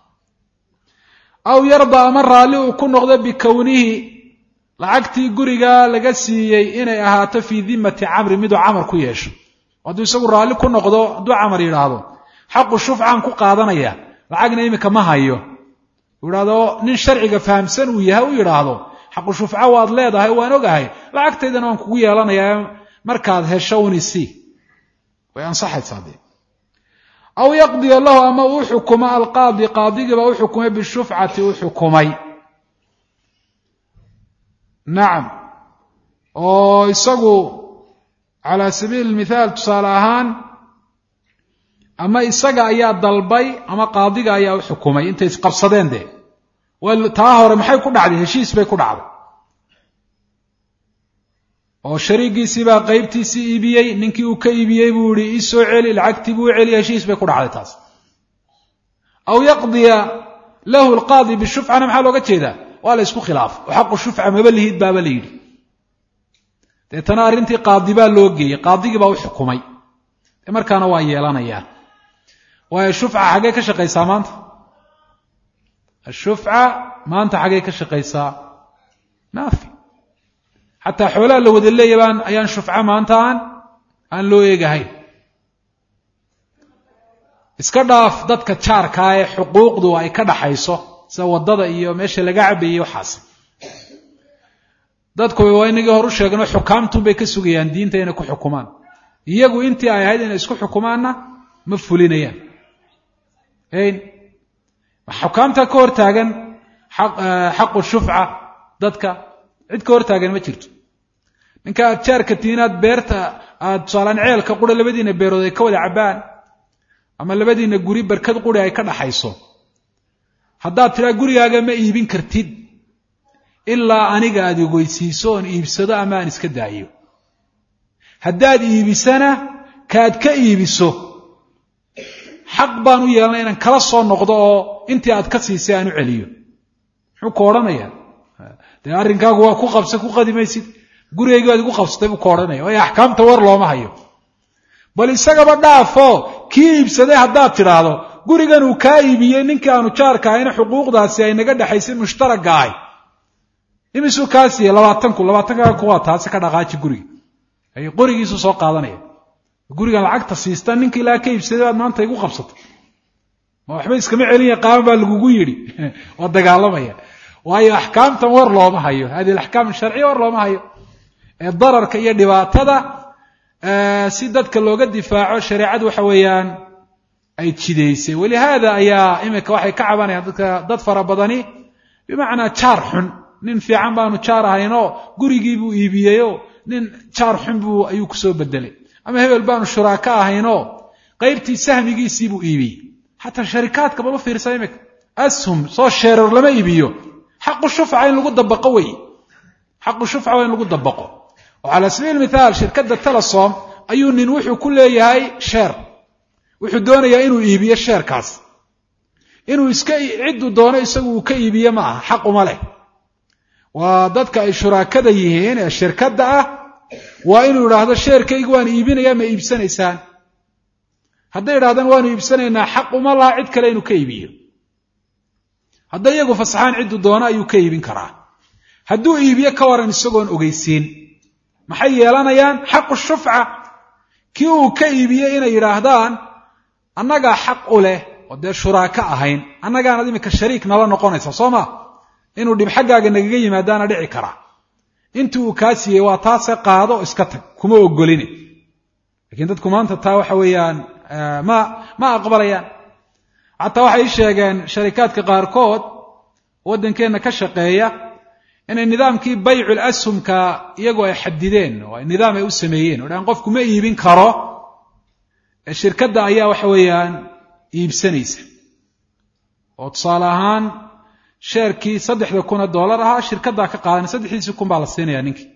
aw yarda ama raalli uu ku noqdo bikownihi lacagtii gurigaa laga siiyey inay ahaato fii dimati camri miduu camar ku yeesho hadduu isagu raalli ku noqdo hadduu camar yidhaahdo xaqu shufcaan ku qaadanaya lacagna iminka ma hayo uu yidhahdo nin sharciga fahamsan uu yahay u yidhaahdo xaqu shufca waad leedahay waan ogahay lacagtaydana waan kugu yeelanayaa markaad hesho unisi way ansaxaysaa dee aw yaqdiya lahu ama uu xukumo alqaadi qaadigiiba u xukumay bishufcati u xukumay nacam oo isagu calaa sabiili mithaal tusaale ahaan ama isaga ayaa dalbay ama qaadiga ayaa u xukumay intay isqabsadeen dee taa hore maxay ku dhacday heshiis bay ku dhacday oo shariigiisii baa qaybtiisii iibiyey ninkii uu ka iibiyey buu yihi ii soo celi lacagtii buu celi heshiis bay ku dhacday taas aw yaqdiya lahu alqaadi bishufcana maxaa looga jeedaa waa la ysku khilaafay oo xaqu shufca maba lihid baaba la yidhi deetana arrintii qaadi baa loo geeyey qaadigii baa u xukumay de markaana waa yeelanayaa waayo shufca xaggee ka shaqaysaa maanta ashufca maanta xaggee ka shaqaysaa maafi xataa xoolaha la wada leeya baan ayaan shufca maanta aan aan loo eegahayn iska dhaaf dadka jaarkaa ee xuquuqdu ay ka dhaxayso sida waddada iyo meesha laga cabayey waxaas dadku waa inagii hor u sheegno xukaamtunbay ka sugayaan diinta inay ku xukumaan iyagu intii ay ahayd inay isku xukumaanna ma fulinayaan xukaamta ka hor taagan xaqu shufca dadka cid ka hor taagan ma jirto ninka aad jaarka tihiin aad beerta aad tusaalaan ceelka qura labadiina beerood ay ka wada cabbaan ama labadiina guri barkad quri ay ka dhaxayso haddaad tidhaa gurigaaga ma iibin kartid ilaa aniga aad igoysiiso oon iibsado ama aan iska daayo haddaad iibisana kaad ka iibiso xaq baan u yeelanay inaan kala soo noqdo oo intii aad ka siisay aan u celiyo muxuu ku odhanaya dee arrinkaagu waa ku qabsa ku qadimaysid gurigaygi waad igu qabsatay buu ka odhanaya waayo axkaamta war looma hayo bal isagaba dhaafo kii iibsaday haddaad tidhaahdo gurigan uu kaa iibiyey ninkii aanu jaarka ahayna xuquuqdaasi ay naga dhexaysay mushtaragga ahay imisuu kaa siiyey labaatanku labaatankaa kuwaa taasi ka dhaqaaji guriga ay qorigiisu soo qaadanaya gurigan lacagta siista ninka ilaa ka iibsaday baad maanta igu qabsatay ma waxba iskama celin yaqaama baa lagugu yidhi waa dagaalamaya waayo axkaamtan war looma hayo hadi alaxkaam sharciya war looma hayo ee dararka iyo dhibaatada si dadka looga difaaco shareecadu waxa weeyaan ay jidaysay walihaada ayaa iminka waxay ka cabanayaan dadka dad fara badani bimacnaa jaar xun nin fiican baanu jaar ahaynoo gurigiibuu iibiyeyoo nin jaar xun buu ayuu kusoo bedelay ama hebel baanu shuraaka ahaynoo qaybtii sahmigiisiibuu iibiyey xataa sharikaadka bal u fiirsa iminka ashum soo sheerar lama iibiyo xaqu shufca in lagu dabaqo wey xaqu shufca waa in lagu dabaqo oo cala sabiil mithaal shirkadda telesom ayuu nin wuxuu ku leeyahay sheer wuxuu doonayaa inuu iibiyo sheerkaas inuu iska cidduu doono isagu uu ka iibiye ma aha xaq uma leh waa dadka ay shuraakada yihiin ee shirkadda ah waa inuu idhaahdo sheerkayga waan iibinayaa ma iibsanaysaan hadday idhahdaan waanu iibsanaynaa xaq uma laha cid kale inuu ka iibiyo hadday iyagu fasaxaan cidduu doono ayuu ka iibin karaa hadduu iibiyo ka waran isagoon ogeysiin maxay yeelanayaan xaqu shufca kii uu ka iibiyey inay yidhaahdaan annagaa xaq u leh oo dee shuraaka ahayn annagaanad iminka shariik nala noqonaysa soo ma inuu dhib xaggaaga nagaga yimaadaana dhici karaa intii uu kaa siiyey waa taase qaado oo iska tag kuma ogoline lakiin dadku maanta taa waxa weeyaan ma ma aqbalayaan xataa waxay sheegeen sharikaadka qaarkood waddankeenna ka shaqeeya inay nidaamkii baycul ashumka iyagoo ay xadideen oo nidaam ay u sameeyeen o dhan qofku ma iibin karo ee shirkadda ayaa waxa weeyaan iibsanaysa oo tusaale ahaan sheerkii saddexda kun oo dollar ahaa shirkaddaa ka qaadan saddexdiisii kun baa la siinaya ninkii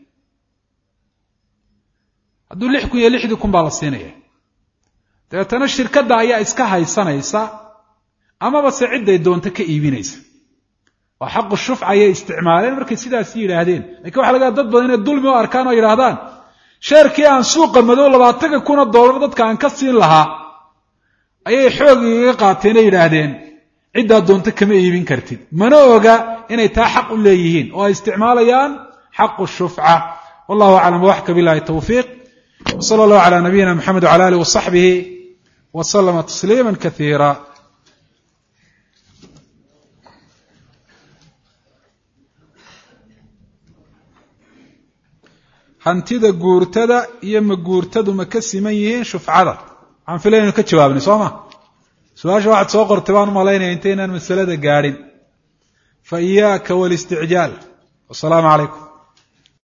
hadduu lix kun iyo lixdii kun baa la siinaya dabeetana shirkadda ayaa iska haysanaysa amaba se cidday doonto ka iibinaysa oo xaqu shufca ayay isticmaaleen markay sidaas yidhaahdeen lakin waxa laga dad badan inay dulmi u arkaan oo yidhaahdaan sheerkii aan suuqa madow labaatanka kuna dollar dadka aan ka siin lahaa ayay xoog igaga qaateenoo yidhaahdeen ciddaa doonto kama iibin kartid mana oga inay taa xaq u leeyihiin oo ay isticmaalayaan xaqu shufca wallahu aclam waxka bilahi tawfiiq wsala allahu cala nabiyina mxamed wcala alih wasaxbihi waslama tasliima kaiira hantida guurtada iyo ma guurtadu ma ka siman yihiin shufcada waxaan filaya inu ka jawaabnay soo ma su-aasha waxaad soo qortay baan umalaynaya intaynaan masalada gaadhin fa iyaaka walisticjaal wasalaamu calaykum